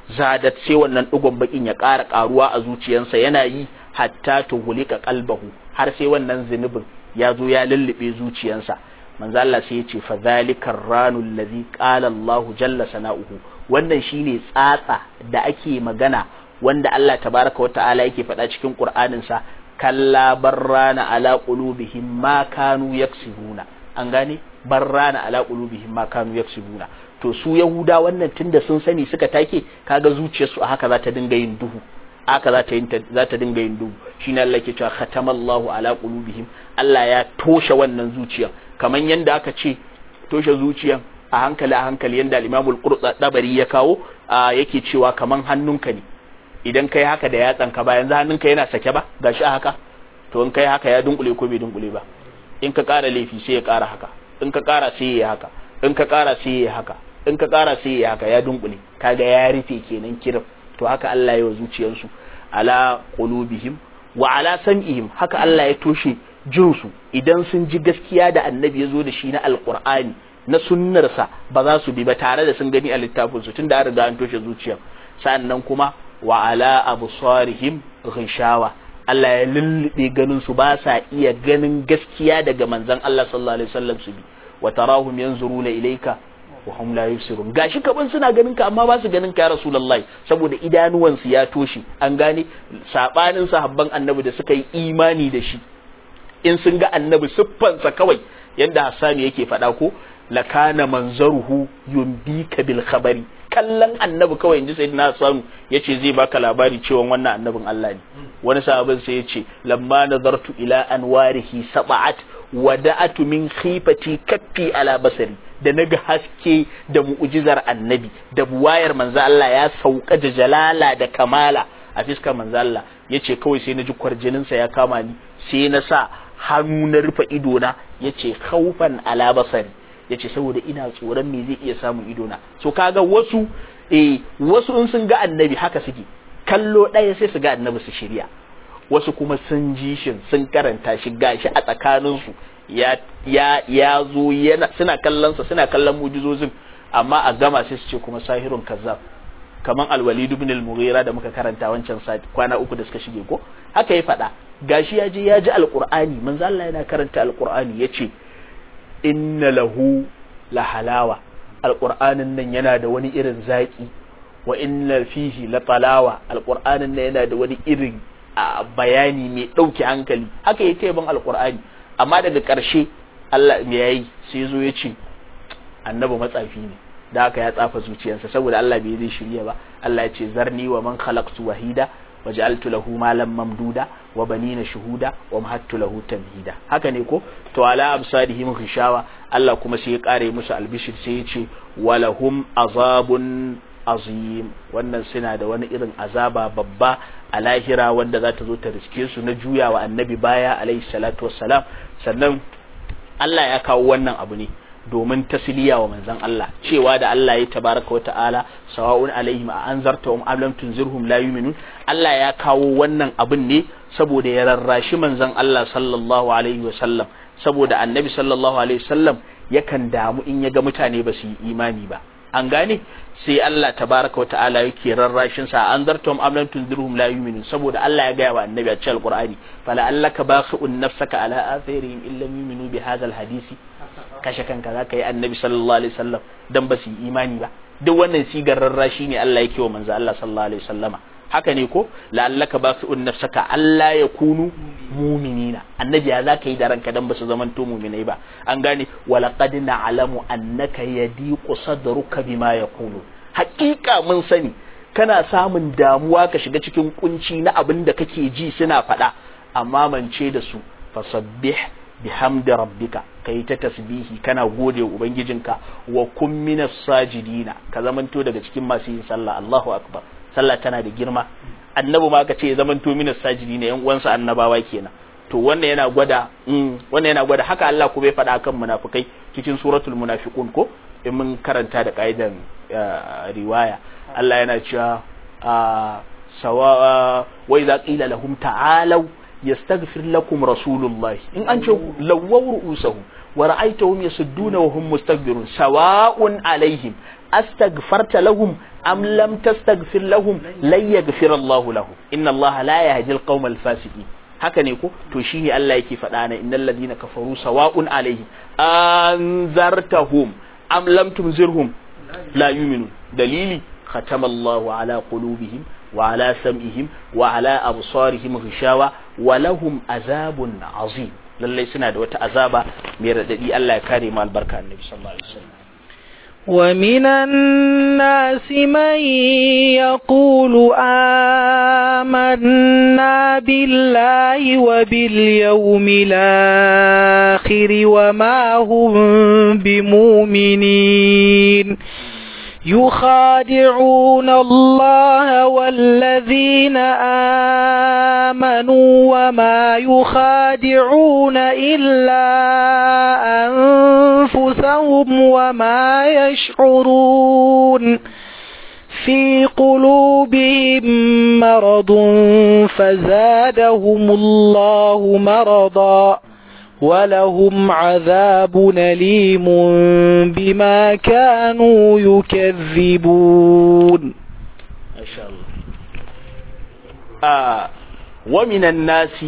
zadat sai wannan digon bakin ya ƙara ƙaruwa a zuciyarsa yana yi hatta tuhulika qalbahu har sai wannan zunubin ya zo ya lullube zuciyarsa manzo Allah sai ya ce fa zalikar ranul ladhi qala Allah jalla sana'uhu wannan shine tsatsa da ake magana wanda Allah tabaraka wa ta'ala yake faɗa cikin Qur'anin sa kalla barrana ala qulubihim ma kanu yaksibuna an gane barrana ala qulubihim ma kanu yaksibuna to su yahuda wannan tunda sun sani suka take kaga zuciyarsu a haka za ta dinga yin duhu haka za ta yin za ta dinga yin duhu shine Allah ke cewa khatamallahu ala qulubihim Allah ya toshe wannan zuciyar kaman yanda aka ce toshe zuciyar a hankali a hankali yanda al-Imam al-Qurtubi ya kawo yake cewa kaman hannunka ne idan kai haka da yatsan ka ba yanzu hannunka yana sake ba gashi a haka to in kai haka ya dunkule ko bai dunkule ba in ka ƙara laifi sai ya ƙara haka in ka ƙara sai ya haka in ka ƙara sai ya haka in ka ƙara sai ya haka ya dunkule kaga ya rufe kenan kiran to haka Allah ya wa zuciyarsu ala qulubihim wa ala sam'ihim haka Allah ya toshe jinsu idan sun ji gaskiya da annabi ya zo da shi na alqur'ani na sunnarsa ba za su bi ba tare da sun gani a littafin su tunda an riga an toshe zuciyar sannan kuma wa ala absarihim ghishawa Allah ya lullube ganin su ba sa iya ganin gaskiya daga manzon Allah sallallahu alaihi wasallam su bi wa tarahum yanzuruna ilayka wa hum la yusirun gashi kaban suna ganin ka amma ba su ganin ka ya rasulullahi saboda idanuwan su ya toshe an gane sabanin sahabban annabi da suka yi imani da shi in sun ga annabi siffansa kawai yanda Hassani yake faɗa ko lakana manzaruhu yumbika bil khabari kallon annabi kawai inji sayyidina Hassan yace zai baka labari cewa wannan annabin Allah ne wani sahabin sai yace lamma nazartu ila anwarihi sab'at wada'atu min khifati kaffi ala basari da naga haske da mu'jizar annabi da buwayar manzo Allah ya sauka da jalala da kamala a fiskar manzo Allah yace kawai sai naji kwarjinin sa ya kama ni sai na sa hannu na rufe ido na yace khaufan ala basari yace saboda ina tsoron me zai iya samun ido na so kaga wasu eh wasu in sun ga annabi haka suke kallo ɗaya sai su ga annabi su shirya wasu kuma sun ji shi sun karanta shi gashi a tsakaninsu ya ya ya zo yana suna kallon sa suna kallon mujizozin amma a gama sai su ce kuma sahirun kazzab kaman alwalid ibn al-mughira da muka karanta wancan sati kwana uku da suka shige ko haka ya faɗa gashi ya je ya ji alqur'ani manzo Allah yana karanta alqur'ani yace inna lahu la halawa alqur'anin nan yana da wani irin zaki wa inna fihi la talawa alqur'anin nan yana da wani irin bayani mai ɗauke hankali haka ya ce ban alqur'ani amma daga ƙarshe Allah me yayi sai zo ya ce annabi matsafi ne da haka ya tsafa zuciyarsa saboda Allah bai zai shirya ba Allah ya ce zarni wa man khalaqtu wahida wa ja'altu lahu malan mamduda wa banina shuhuda wa mahattu lahu tamhida haka ne ko to ala absadihim ghishawa Allah kuma sai ya kare musu albishir sai ya ce walahum azabun azim wannan suna da wani irin azaba babba a lahira wanda za ta zo ta riske su na juyawa annabi baya alaihi salatu wassalam sannan Allah ya kawo wannan abu ne domin tasliya wa manzon Allah cewa da Allah ya tabaraka wa ta'ala sawa'un alaihim a anzartahum am lam tunzirhum la yu'minun Allah ya kawo wannan abin ne saboda ya rarrashi manzon Allah sallallahu alaihi wa sallam saboda annabi sallallahu alaihi wa sallam yakan damu in ya ga mutane ba su yi imani ba an gane sai Allah tabaraka wa ta'ala yake rarrashin sa anzartahum am lam tunzirhum la yu'minun saboda Allah ya gaya wa annabi a cikin alqur'ani fala allaka baqi'un nafsaka ala atharihim illam yu'minu bi hadha alhadisi kashe kanka za ka yi annabi sallallahu alaihi wasallam dan ba su yi imani ba duk wannan sigar rarrashi ne Allah yake wa manzo Allah sallallahu alaihi wasallama haka ne ko la'allaka basu'un nafsaka Allah ya kunu mu'minina annabi ya zaka yi da ranka dan ba su zaman to mu'minai ba an gane walaqad na'lamu annaka yadiqu sadruka bima yaqulu haƙiƙa mun sani kana samun damuwa ka shiga cikin kunci na abin da kake ji suna faɗa amma mance da su fasabbih bihamdi rabbika kai ta tasbihi kana gode wa ubangijinka wa kun minas sajidina ka zamanto daga cikin masu yin sallah Allahu akbar sallah tana da girma annabi ma ka ce zamanto minas sajidina yan uwansa annabawa kenan to wannan yana gwada wannan yana gwada haka Allah ko bai faɗa kan munafikai cikin suratul munafiqun ko in mun karanta da kaidan riwaya Allah yana cewa sawa wa idza qila lahum ta'alu yastaghfir lakum rasulullahi in an ce lawwaw ru'usahu wa ra'aytahum yasudduna wa hum mustakbirun sawa'un alaihim astaghfarta lahum am lam tastaghfir lahum lan yaghfir Allah lahum inna Allah la yahdi al-qawma al-fasiqin haka ne ko to shine Allah yake faɗa na innal ladina kafaru sawa'un alaihim anzartahum am lam tunzirhum la yu'minun dalili ختم الله على قلوبهم وعلى سمعهم وعلى أبصارهم غشاوة ولهم عذاب عظيم lallai suna da wata azaba mai raɗaɗi Allah ya kare mu albarka annabi sallallahu alaihi wasallam ومن الناس من يقول آمنا بالله وباليوم الآخر وما هم بمؤمنين يخادعون الله والذين آمنوا وما يخادعون إلا أنفسهم وما يشعرون في قلوبهم مرض فزادهم الله مرضا ولهم عذاب أليم بما كانوا يكذبون ما شاء الله آه ومن الناس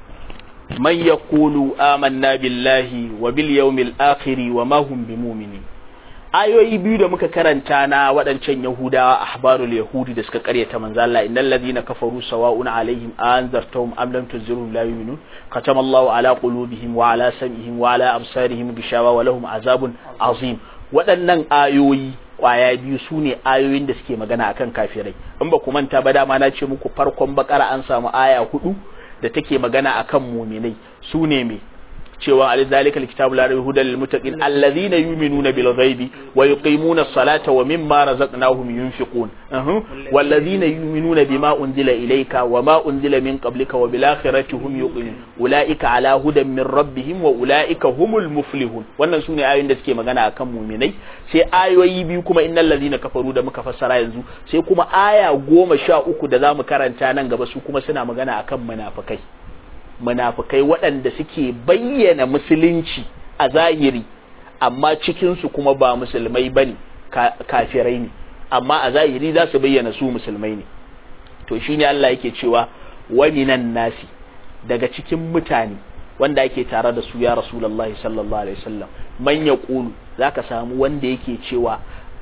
من يقول آمنا بالله وباليوم الآخر وما هم بمؤمنين ayoyi biyu da muka karanta na waɗancan yahudawa ahbarul yahudi da suka karyata manzo Allah innal ladina kafaru sawa'un alaihim anzartahum am lam tunzirhum la yu'minun khatama Allahu ala qulubihim wa ala sam'ihim wa ala absarihim bishawa wa lahum azabun azim waɗannan ayoyi kwaya biyu su ne ayoyin da suke magana akan kafirai in ba ku manta ba dama na ce muku farkon bakara an samu aya hudu da take magana akan muminai su ne me cewa alizalikal kitabu la raiba hudan lil muttaqin alladhina yu'minuna bil ghaibi wa yuqimuna as-salata wa mimma razaqnahum yunfiqun walladhina yu'minuna bima unzila ilayka wa ma unzila min qablika wa bil akhirati hum yuqinun ulaika ala hudan min rabbihim wa ulaika humul muflihun wannan sune ayoyin da suke magana akan mu'minai sai ayoyi biyu kuma innal ladhina kafaru da muka fassara yanzu sai kuma aya goma sha uku da zamu karanta nan gaba su kuma suna magana akan munafikai munafukai waɗanda suke bayyana musulunci a zahiri amma cikinsu kuma ba musulmai bane kafirai ne amma a zahiri za su bayyana su musulmai ne to shine Allah yake cewa wa minan nasi daga cikin mutane wanda ake tare da su ya rasulullahi sallallahu alaihi wasallam man yaqulu zaka samu wanda yake cewa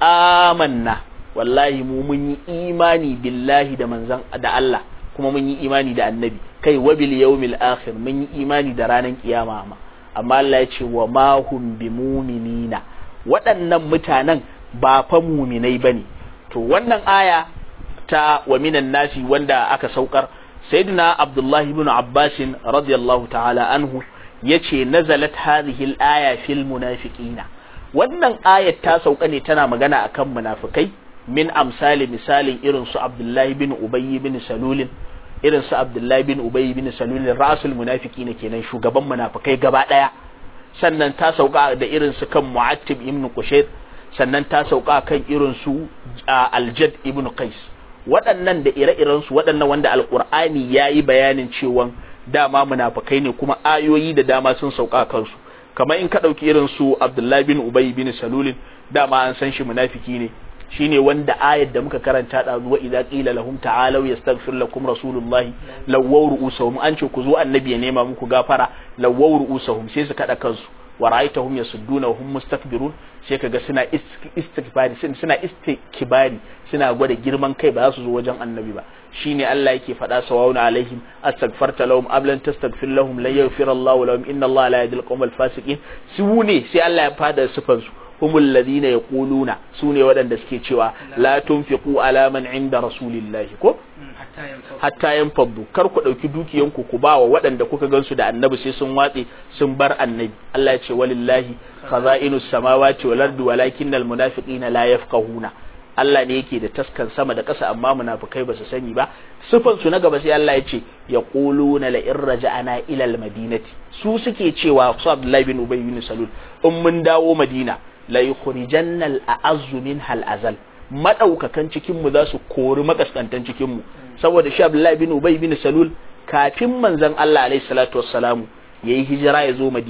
amanna wallahi mu mun yi imani billahi da manzon da Allah kuma mun yi imani da annabi kai wa bil yawmil akhir mun yi imani da ranar kiyama ma amma Allah ya ce wa ma hum bi mu'minina waɗannan mutanen ba fa mu'minai bane to wannan aya ta wa minan nasi wanda aka saukar sayyidina abdullahi ibn abbas radiyallahu ta'ala anhu yace nazalat hadhihi al-aya fil munafiqina wannan ayat ta sauka ne tana magana akan munafikai min amsali misalin irin su abdullahi bin ubayy bin salulin irin su abdullahi bin ubayy bin salulin rasul munafiki ne kenan shugaban munafikai gaba daya sannan ta sauka da irin su kan mu'attib ibn qushayr sannan ta sauka kan irin su aljad ibn qais waɗannan da ire-iren su waɗannan wanda alqur'ani yayi bayanin cewa dama munafikai ne kuma ayoyi da dama sun sauka kansu kamar in ka ɗauki irin su abdullahi bin ubayy bin salulin dama an san shi munafiki ne shine wanda ayar da muka karanta da zuwa idza qila lahum ta'alu yastaghfir lakum rasulullahi lawaw ru'usahum an ce ku zo annabi ya nema muku gafara lawaw ru'usahum sai su kada kansu wa ra'aytahum yasudduna wa hum mustakbirun sai kaga suna istikbari suna istikbari suna gwada girman kai ba za su zo wajen annabi ba shine Allah yake faɗa sawawun alaihim astaghfarta lahum am lan tastaghfir lahum la yaghfir Allahu lahum inna Allah la yahdi al-qawmal fasiqin su ne sai Allah ya fada sifan su humul ladina yaquluna sune waɗanda suke cewa la tunfiqu ala man inda rasulillahi ko hatta yanfaddu kar ku dauki dukiyanku ku ba wa waɗanda kuka gansu da annabi sai sun watse sun bar annabi Allah ya ce walillahi khaza'inus samawati wal ardi walakinnal munafiqina la yafqahuna Allah ne yake da taskan sama da ƙasa amma munafikai ba su sani ba sifan su na gaba sai Allah ya ce yaquluna la in raja'ana ila al madinati su suke cewa su Abdullahi bin Ubay bin Salul in mun dawo Madina la yukhrijanna al-a'azzu minha al-azal madaukakan cikin mu za su kori makaskantan cikin mu saboda shi Abdullahi bin Ubay bin Salul kafin manzon Allah alaihi salatu wassalamu yayi hijira ya zo Madina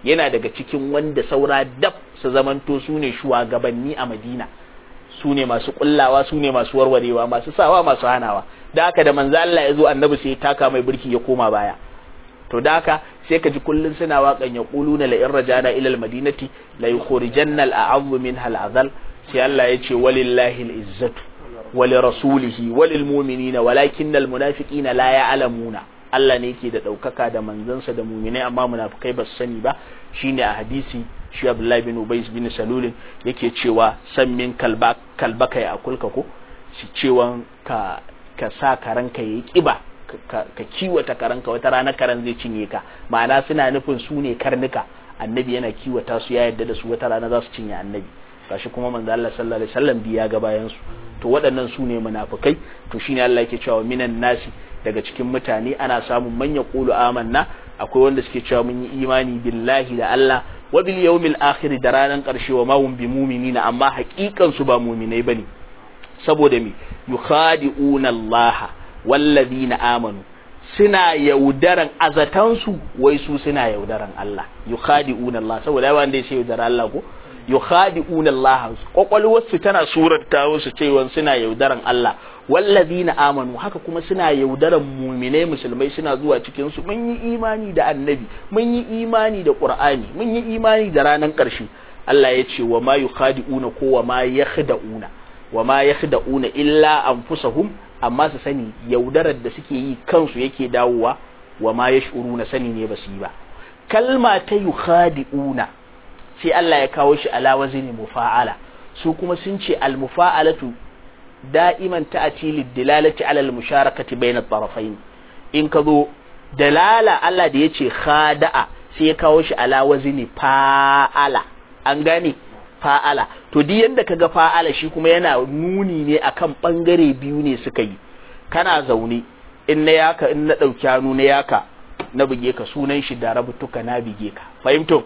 yana daga cikin wanda saura dab su zamanto su ne shugabanni a Madina su ne masu kullawa su ne masu warwarewa masu sawa masu hanawa da haka da manzo Allah ya zo annabi sai ya taka mai burki ya koma baya to da haka sai ka ji kullun suna waƙan ya quluna la in rajana ila al madinati la yukhrijanna al a'azzu minha al azal sai Allah ya ce walillahi al izzatu wa li rasulihi wa lil mu'minina walakinna al munafiqina la ya'lamuna Allah ne yake da ɗaukaka da manzansa da muminai amma munafukai ba su sani ba shine a hadisi shi Abdullahi bin Ubay bin Salul yake cewa san min kalba kalbaka ya akulka ko shi cewa ka ka sa karanka yayi kiba ka, ka kiwata karanka wata rana karan zai cinye ka ma'ana suna nufin su ne karnuka annabi yana kiwata su ya yarda da su wata rana za su cinye annabi gashi kuma manzo Allah sallallahu alaihi wasallam biya ga bayan su to waɗannan su ne munafikai to shine Allah yake cewa minan nasi daga cikin mutane ana samun manya qulu amanna akwai wanda suke cewa mun yi imani billahi da Allah wa bil yawmil akhir da ranan karshe wa ma hum bi mu'minina amma haƙiƙan su ba mu'minai bane saboda me yukhadi'una Allah wallazina amanu suna yaudaran azatansu wai su suna yaudaran Allah yukhadi'una Allah saboda yawa wanda ya ce yaudara Allah ko yukhadi'una Allah kwakwalwarsu tana surarta wasu cewa suna yaudaran Allah wallazina amanu haka kuma suna yaudaran muminai musulmai suna zuwa cikin su mun yi imani da annabi mun yi imani da qur'ani mun yi imani da ranan karshe Allah ya ce wa ma yukhadi'una ko wa ma yakhda'una wa ma yakhda'una illa anfusahum amma su sani yaudarar da suke yi kansu yake dawowa wa ma yash'uruna sani ne basu yi ba kalma ta yukhadi'una sai Allah ya kawo shi ala wazni mufa'ala su kuma sun ce al mufa'alatu da'iman ta'ati lid dilalati ala al musharakati bayna at-tarafayn in ka zo dalala Allah da yace khada'a sai ya kawo shi ala wazni fa'ala an gane fa'ala to duk yanda kaga fa'ala shi kuma yana nuni ne akan bangare biyu ne suka yi kana zaune in na yaka in na dauki hannu na yaka na buge ka sunan shi da rabutuka na bige ka fahimto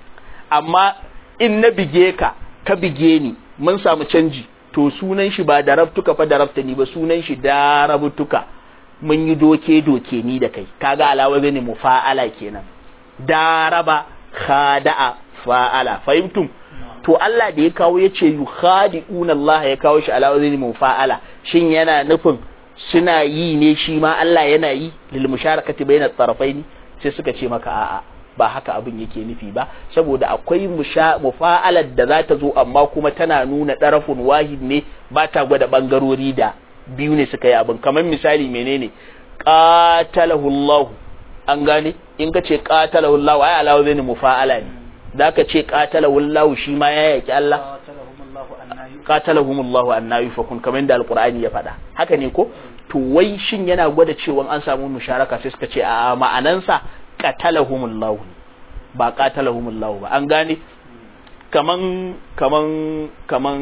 amma in na bige ka ka bige ni mun samu canji to sunan shi ba da rabtuka fa da rabta ni ba sunan shi da rabutuka mun yi doke doke ni da kai kaga alawa ne mufa'ala kenan daraba khada'a fa'ala fahimtum to Allah da ya kawo ya ce yukhadi'una Allah ya kawo shi ala wazni mufa'ala shin yana nufin suna yi ne shi ma Allah yana yi lil musharakati bayna tarafaini sai suka ce maka a'a ba haka abin yake nufi ba saboda akwai mufa'alar da za ta zo amma kuma tana nuna ɗarafun wahid ne ba ta gwada ɓangarori da biyu ne suka yi abin kamar misali menene qatalahu Allah an gane in ka ce qatalahu Allah ai alawa zai mufa'ala ne da ka ce qatalahu Allah shi ma ya yaki Allah qatalahum Allah annabi fakun kamar da alqur'ani ya faɗa haka ne ko to wai shin yana gwada cewa an samu musharaka sai suka ce a ma'anansa qatalahumullahu ba qatalahumullahu ba an gane kaman kaman kaman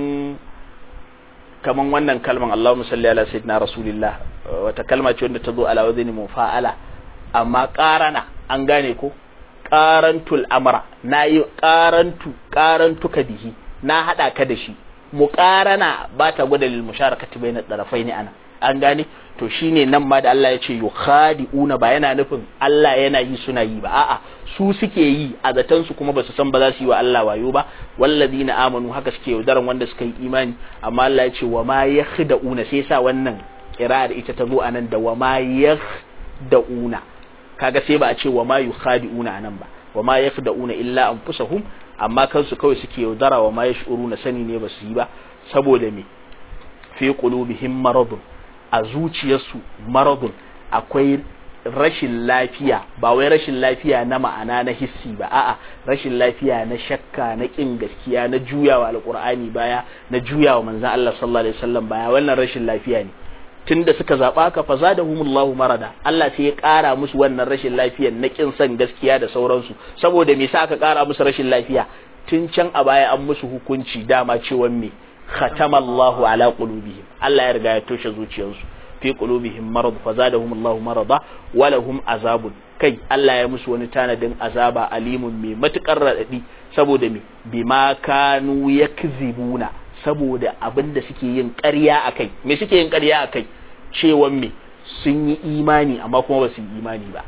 kaman wannan kalman Allahumma salli ala sayyidina rasulillah wata kalma ce wanda ta zo ala wazni mufa'ala amma qarana an gane ko qarantul amra nayi qarantu qarantuka bihi na hada ka da shi muqarana ba ta gwada lil musharakati bayna tarafaini ana an gane to shine nan ma da Allah ya ce yukhadi'una ba yana nufin Allah yana yi suna yi ba a'a su suke yi a zaton su kuma basu san ba za su yi wa Allah wayo ba wallazina amanu haka suke yaudaran wanda suka yi imani amma Allah ya ce wa ma yakhda'una sai sa wannan kira'ar ita ta zo anan da wa ma yakhda'una kaga sai ba a ce wa ma yukhadi'una anan ba wa ma yakhda'una illa anfusahum amma kansu kawai suke yaudara wa ma yash'uruna sani ne basu yi ba saboda me fi qulubihim maradun a zuciyarsu maradun akwai rashin lafiya ba wai rashin lafiya na ma'ana na hissi ba a'a rashin lafiya na shakka na kin gaskiya na juyawa alqur'ani baya na juyawa manzon Allah sallallahu alaihi wasallam baya wannan rashin lafiya ne tunda suka zaba ka fa zadahumullahu marada Allah sai ya kara musu wannan rashin lafiyar na kin san gaskiya da sauransu saboda me sa aka kara musu rashin lafiya tun can a baya an musu hukunci dama cewa me khatamallahu ala qulubihim Allah ya riga ya toshe zuciyarsu fi qulubihim marad fa zadahumullahu marada wa lahum azabun kai Allah ya musu wani tanadin azaba alimun mai matukar radadi saboda me bima kanu yakzibuna saboda abinda suke yin ƙarya akai me suke yin ƙarya akai cewan me sun yi imani amma kuma ba su yi imani ba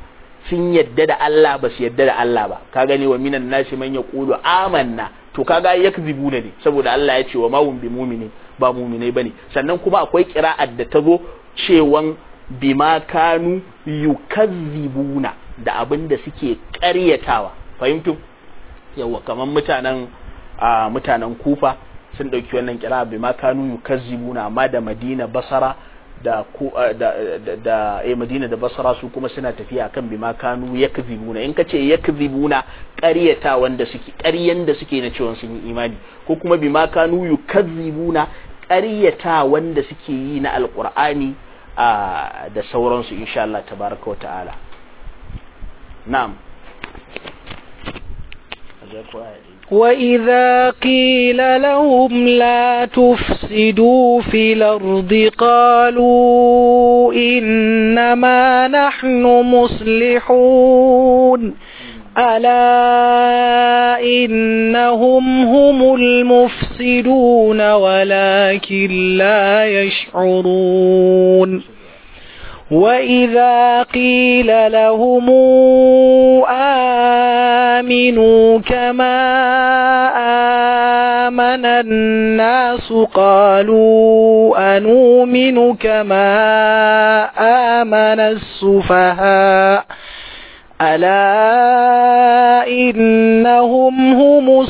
sun yadda da Allah ba su yadda da Allah ba ka gani wa minan nasi man yaqulu amanna to kaga yakzibuna ne saboda Allah ya ce wa ma hum bi mu'mini ba mu'minai bane sannan kuma akwai qira'ar da ta zo cewan bima kanu yukazzibuna da abin da suke ƙaryatawa fahimtu yawa kamar mutanen a mutanen kufa sun ɗauki wannan kira bima kanu yukazzibuna amma da madina basara da ku da da, da eh madina da basara su kuma suna tafiya kan bima kanu yakzibuna in kace yakzibuna ƙaryata wanda suke ƙaryan da suke na cewa sun yi imani ko kuma bima kanu yukazzibuna ƙaryata wanda suke yi na alqur'ani da sauransu insha Allah tabaraka wa ta'ala na'am وإذا قيل لهم لا تفسدوا في الأرض قالوا إنما نحن مصلحون ألا إنهم هم المفسدون ولكن لا يشعرون وإذا قيل لهم آمنوا كما آمن الناس قالوا أنؤمن كما آمن السفهاء ألا إنهم هم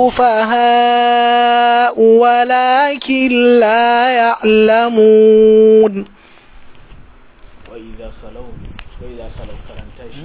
السفهاء ولكن لا يعلمون وإذا خلوا وإذا خلوا كلام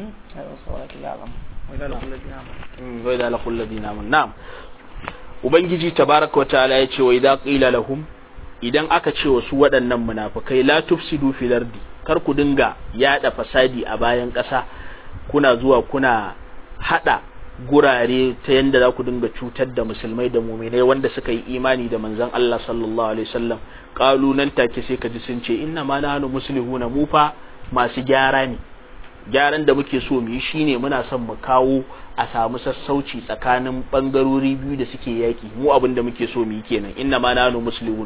وإذا لقوا الذين آمنوا نعم Ubangiji tabaraka wa ta'ala ya ce wa idza qila lahum idan aka ce wa su waɗannan munafikai la tufsidu fil ardi kar ku dinga yada fasadi a bayan ƙasa kuna zuwa kuna hada gurare ta yanda za ku dinga cutar da musulmai da muminai wanda suka yi imani da manzon Allah sallallahu alaihi wasallam qalu nan take sai ka ji sun ce inna ma nahnu muslihuna mu fa masu gyara ne gyaran da muke so mu yi shine muna son mu kawo a samu sassauci tsakanin bangarori biyu da suke yaki mu abin da muke so mu yi kenan inna ma nahnu muslimun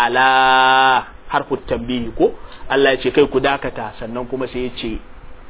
ala harfu tambihi ko Allah ya ce kai ku dakata sannan kuma sai ya ce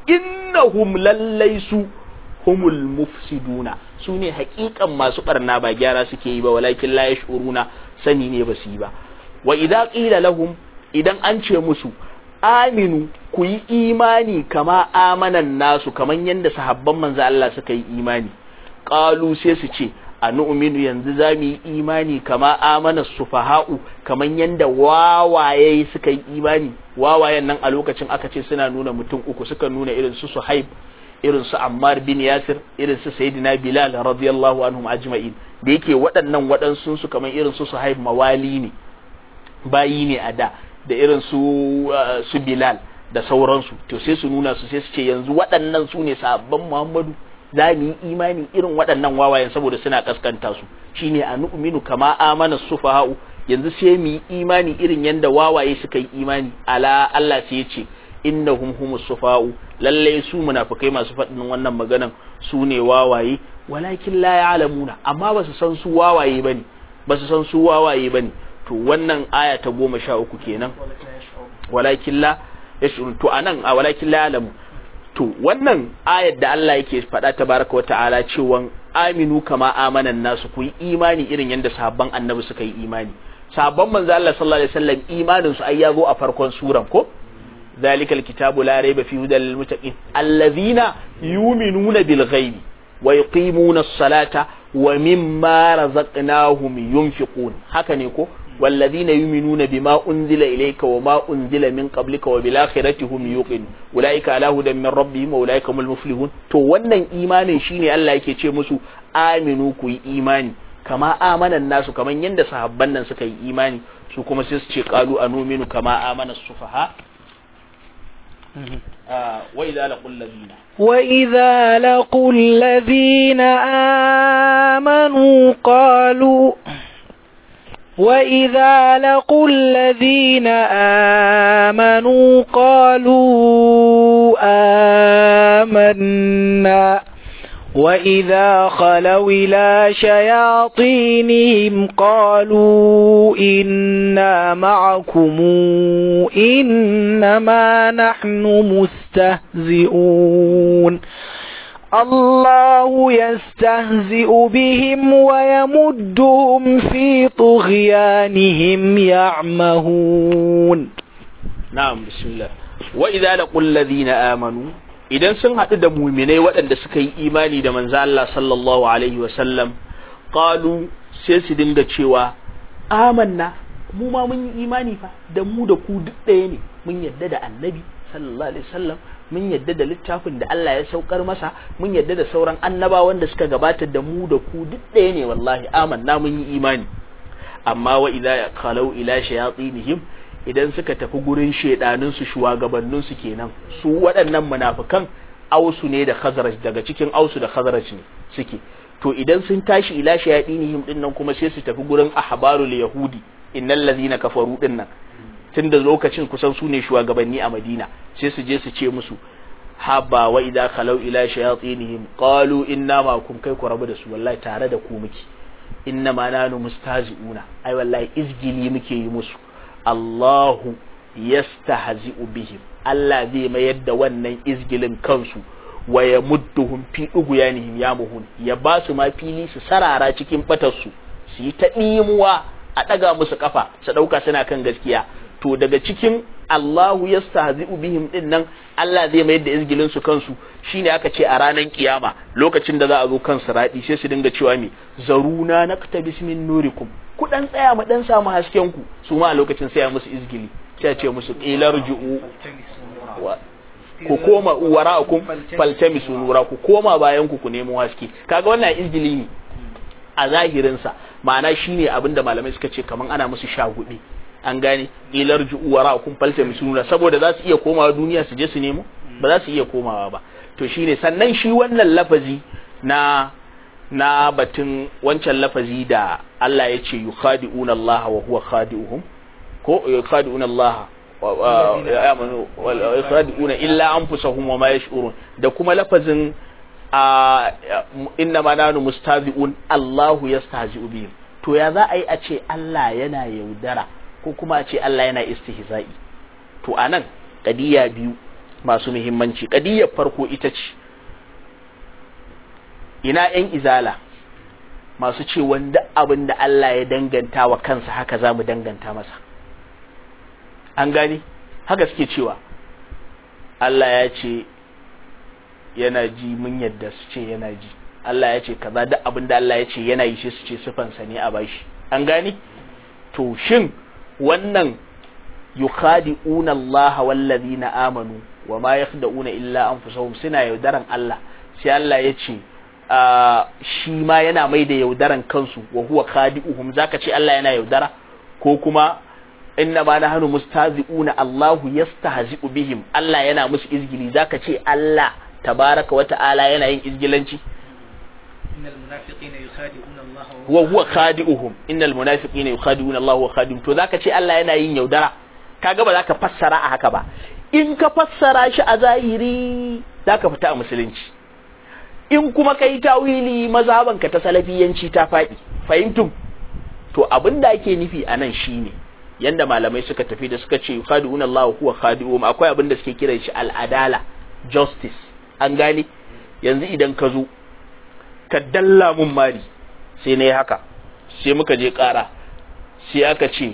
innahum lallai su humul mufsiduna su ne hakikan masu barna ba gyara suke yi ba walakin la yashuruna sani ne ba su yi ba wa idza qila lahum idan an ce musu aminu ku yi imani kama amanan nasu kaman yanda sahabban manzo Allah suka yi imani qalu sai su ce anu'minu yanzu za mu yi imani kama amana sufaha'u kaman yanda wawaye suka yi imani wawayen nan a lokacin aka ce suna nuna mutum uku suka nuna irin su Suhaib irin su Ammar bin Yasir irin su Sayyidina Bilal radiyallahu anhum ajma'in da yake waɗannan waɗansu su kaman irin su Suhaib mawali ne bayi ne a da da irin su su Bilal da sauransu to sai su nuna su sai su ce yanzu waɗannan su ne sabon Muhammadu za mu yi imani irin waɗannan wawayen saboda suna kaskanta su shine a nu'minu kama amana sufaha'u yanzu sai mu yi imani irin yanda wawaye suka yi imani ala Allah sai ya ce innahum humus sufaha'u lalle su munafikai masu faɗin wannan maganan su ne wawaye walakin la ya'lamuna amma ba su san su wawaye bane ba su san su wawaye bane to wannan aya ta goma sha uku kenan walakin la yashurun to anan a walakin la ya'lamu to wannan ayar da Allah yake faɗa tabaraka wa ta'ala cewa aminu kama amanan nasu ku yi imani irin yadda sahabban annabi suka yi imani sahabban manzo Allah sallallahu alaihi wasallam imanin su ai ya zo a farkon suran ko ذلك الكتاب لا ريب فيه هدى للمتقين الذين يؤمنون بالغيب ويقيمون الصلاة ومما رزقناهم ينفقون هكذا يقول والذين يؤمنون بما أنزل إليك وما أنزل من قبلك وبالآخرة هم يوقنون أولئك على هدى من ربهم وأولئك هم المفلحون to wannan imanin shine Allah yake ce musu aminu ku yi imani kama amanan nasu kaman yanda sahabban nan suka yi imani su kuma sai su ce qalu anuminu kama amana sufaha wa idza laqul ladina وإذا لقوا الذين آمنوا قالوا وإذا لقوا الذين آمنوا قالوا آمنا وإذا خلوا إلى شياطينهم قالوا إنا معكم إنما نحن مستهزئون الله يستهزئ بهم ويمدهم في طغيانهم يعمهون na'am bismillah wa idza laqul ladina amanu idan sun haɗu da muminai waɗanda suka yi imani da manzo Allah sallallahu alaihi wa sallam qalu sai su dinga cewa amanna mu ma mun yi imani fa da mu da ku duk ɗaya ne mun yadda da annabi sallallahu alaihi wasallam mun yadda da littafin da Allah ya saukar masa mun yadda da sauran annabawan da suka gabata da mu da ku duk ɗaya ne wallahi amanna mun yi imani amma wa idza khalau ila shayatinihim idan suka tafi gurin shedanin su shugabannin su kenan su waɗannan munafikan ausu ne da khazraj daga cikin ausu da khazraj ne suke to idan sun tashi ila shayatinihim din nan kuma sai su tafi gurin ahbarul yahudi innal ladhina kafaru din nan tunda lokacin kusan su ne shugabanni a Madina sai su je su ce musu haba wa idza khalau ila shayatinihim qalu inna ma kum kai ku rabu da su wallahi tare da ku muke inna ma nanu mustazi'una ai wallahi izgili muke yi musu Allahu yastahzi'u bihim Allah zai mayar da wannan izgilin kansu wa ya mudduhum fi uguyanihim ya muhun ya ba su ma fili su sarara cikin batarsu su yi ta ɗimuwa a ɗaga musu kafa su ɗauka suna kan gaskiya to daga cikin Allahu yastahzi'u bihim din nan Allah zai mayar da izgilin su kansu shine aka ce a ranar kiyama lokacin da za a zo kan siradi sai su dinga cewa me zaruna naktabis min nurikum ku dan tsaya mu dan samu hasken ku su ma a lokacin sai ya musu izgili sai ce musu qilarju'u ku koma wara'akum faltamisu nura ku koma bayan ku ku nemo haske kaga wannan izgili ne a zahirin sa ma'ana shine abinda malamai suka ce kaman ana musu shagudi an gane ilar ju'u wara'akum faltamisu nura saboda za su iya komawa duniya su je su nemo ba za su iya komawa ba to shine sannan shi wannan lafazi na na batun wancan lafazi da Allah ya ce yukhadi'una Allah wa huwa khadi'uhum ko yukhadi'una Allah amanu yasraduna illa anfusahum wa ma yash'urun da kuma lafazin inna ma nanu mustazi'un Allahu yastahzi'u bihim to ya za a yi a ce Allah yana yaudara ko kuma a ce Allah yana istihza'i to anan kadiya biyu masu muhimmanci kadiyar farko ita ce ina yan izala masu ce wanda abin da Allah ya danganta wa kansa haka za mu danganta masa an gani haka suke cewa Allah ya ce yana ji mun yadda su ce yana ji Allah ya ce kaza duk abin da Allah ya ce yana yi shi su ce sifansa ne a bashi an gani to shin wannan yukhadi'una Allah wallazina amanu wa ma yakhda'una illa anfusahum suna yaudaran Allah sai Allah ya ce shi ma yana mai da yaudaran kansu wa huwa khadi'uhum zaka ce Allah yana yaudara ko kuma inna ma nahnu mustazi'una Allahu yastahzi'u bihim Allah yana musu izgili zaka ce Allah tabaraka wa ta'ala yana yin izgilanci innal munafiqina yukhadi'una Allah wa huwa khadi'uhum innal munafiqina yukhadi'una Allah wa khadi'uhum to zaka ce Allah yana yin yaudara kaga ba zaka fassara a haka ba in ka fassara shi a zahiri zaka fita a musulunci in kuma kai tawili mazhabanka ta salafiyanci ta faɗi fahimtum to abin da ake nufi a nan shine yanda malamai suka tafi da suka ce khadi'un Allah huwa khadi'um akwai abin da suke kiran shi al'adala justice an gane yanzu idan ka zo ka dalla mun mari sai na yi haka sai muka je ƙara sai aka ce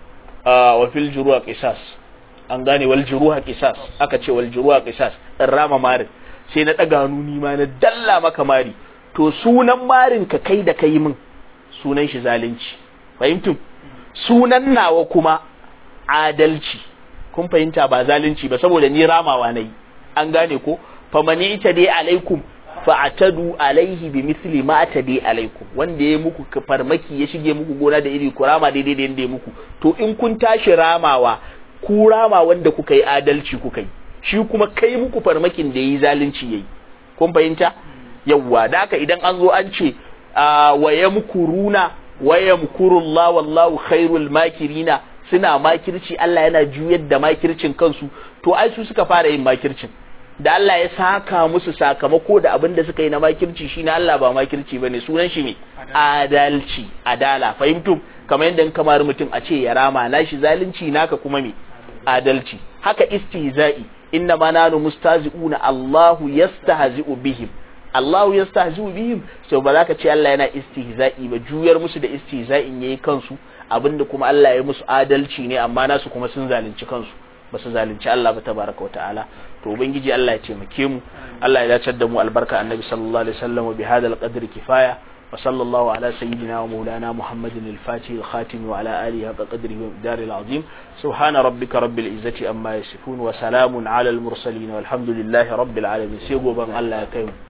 wa fil juruwa qisas an gane wal juruha qisas aka ce wal juruha qisas in rama marin sai na ɗaga hannu ni ma na dalla maka mari to sunan marin ka kai da kai min sunan shi zalunci fahimtum sunan nawa kuma adalci kun fahimta ba zalunci ba saboda ni ramawa nayi an gane ko famani ita dai alaikum fa'atadu alaihi bi misli ma atadi alaikum wanda ya muku farmaki ya shige muku gona da iri ku rama daidai da yanda ya muku to in kun tashi ramawa ku rama wanda kuka yi adalci kuka yi shi kuma kai muku farmakin da yayi zalunci yayi kun fahimta yawwa da haka idan an zo an ce wa yamkuruna wa yamkurullahu wallahu khairul makirina suna makirci Allah yana juyar da makircin kansu to ai su suka fara yin makircin da Allah ya saka musu sakamako da abin da suka yi na makirci shi na Allah ba makirci bane sunan shi ne adalci adala fahimtum kamar yadda in kamar mutum a ce ya rama nashi zalunci naka kuma me adalci haka istihza'i inna ma nanu mustazi'una Allahu yastahzi'u bihim Allahu yastahzi'u bihim so ba za ka ce Allah yana istihza'i ba juyar musu da istihza'in yayi kansu abinda kuma Allah ya musu adalci ne amma nasu kuma sun zalunci kansu ba su zalunci Allah ba tabaraka wa ta'ala to ubangiji Allah ya taimake mu Allah ya dace da mu albarka annabi sallallahu alaihi wasallam wa bihadal qadri kifaya wa sallallahu ala sayyidina wa maulana muhammadin al-fatih al-khatim wa ala alihi haqqa qadrihi wa miqdari al-azim subhana rabbika rabbil izzati amma yasifun wa salamun ala al-mursalin walhamdulillahi rabbil alamin sai goban Allah ya kai mu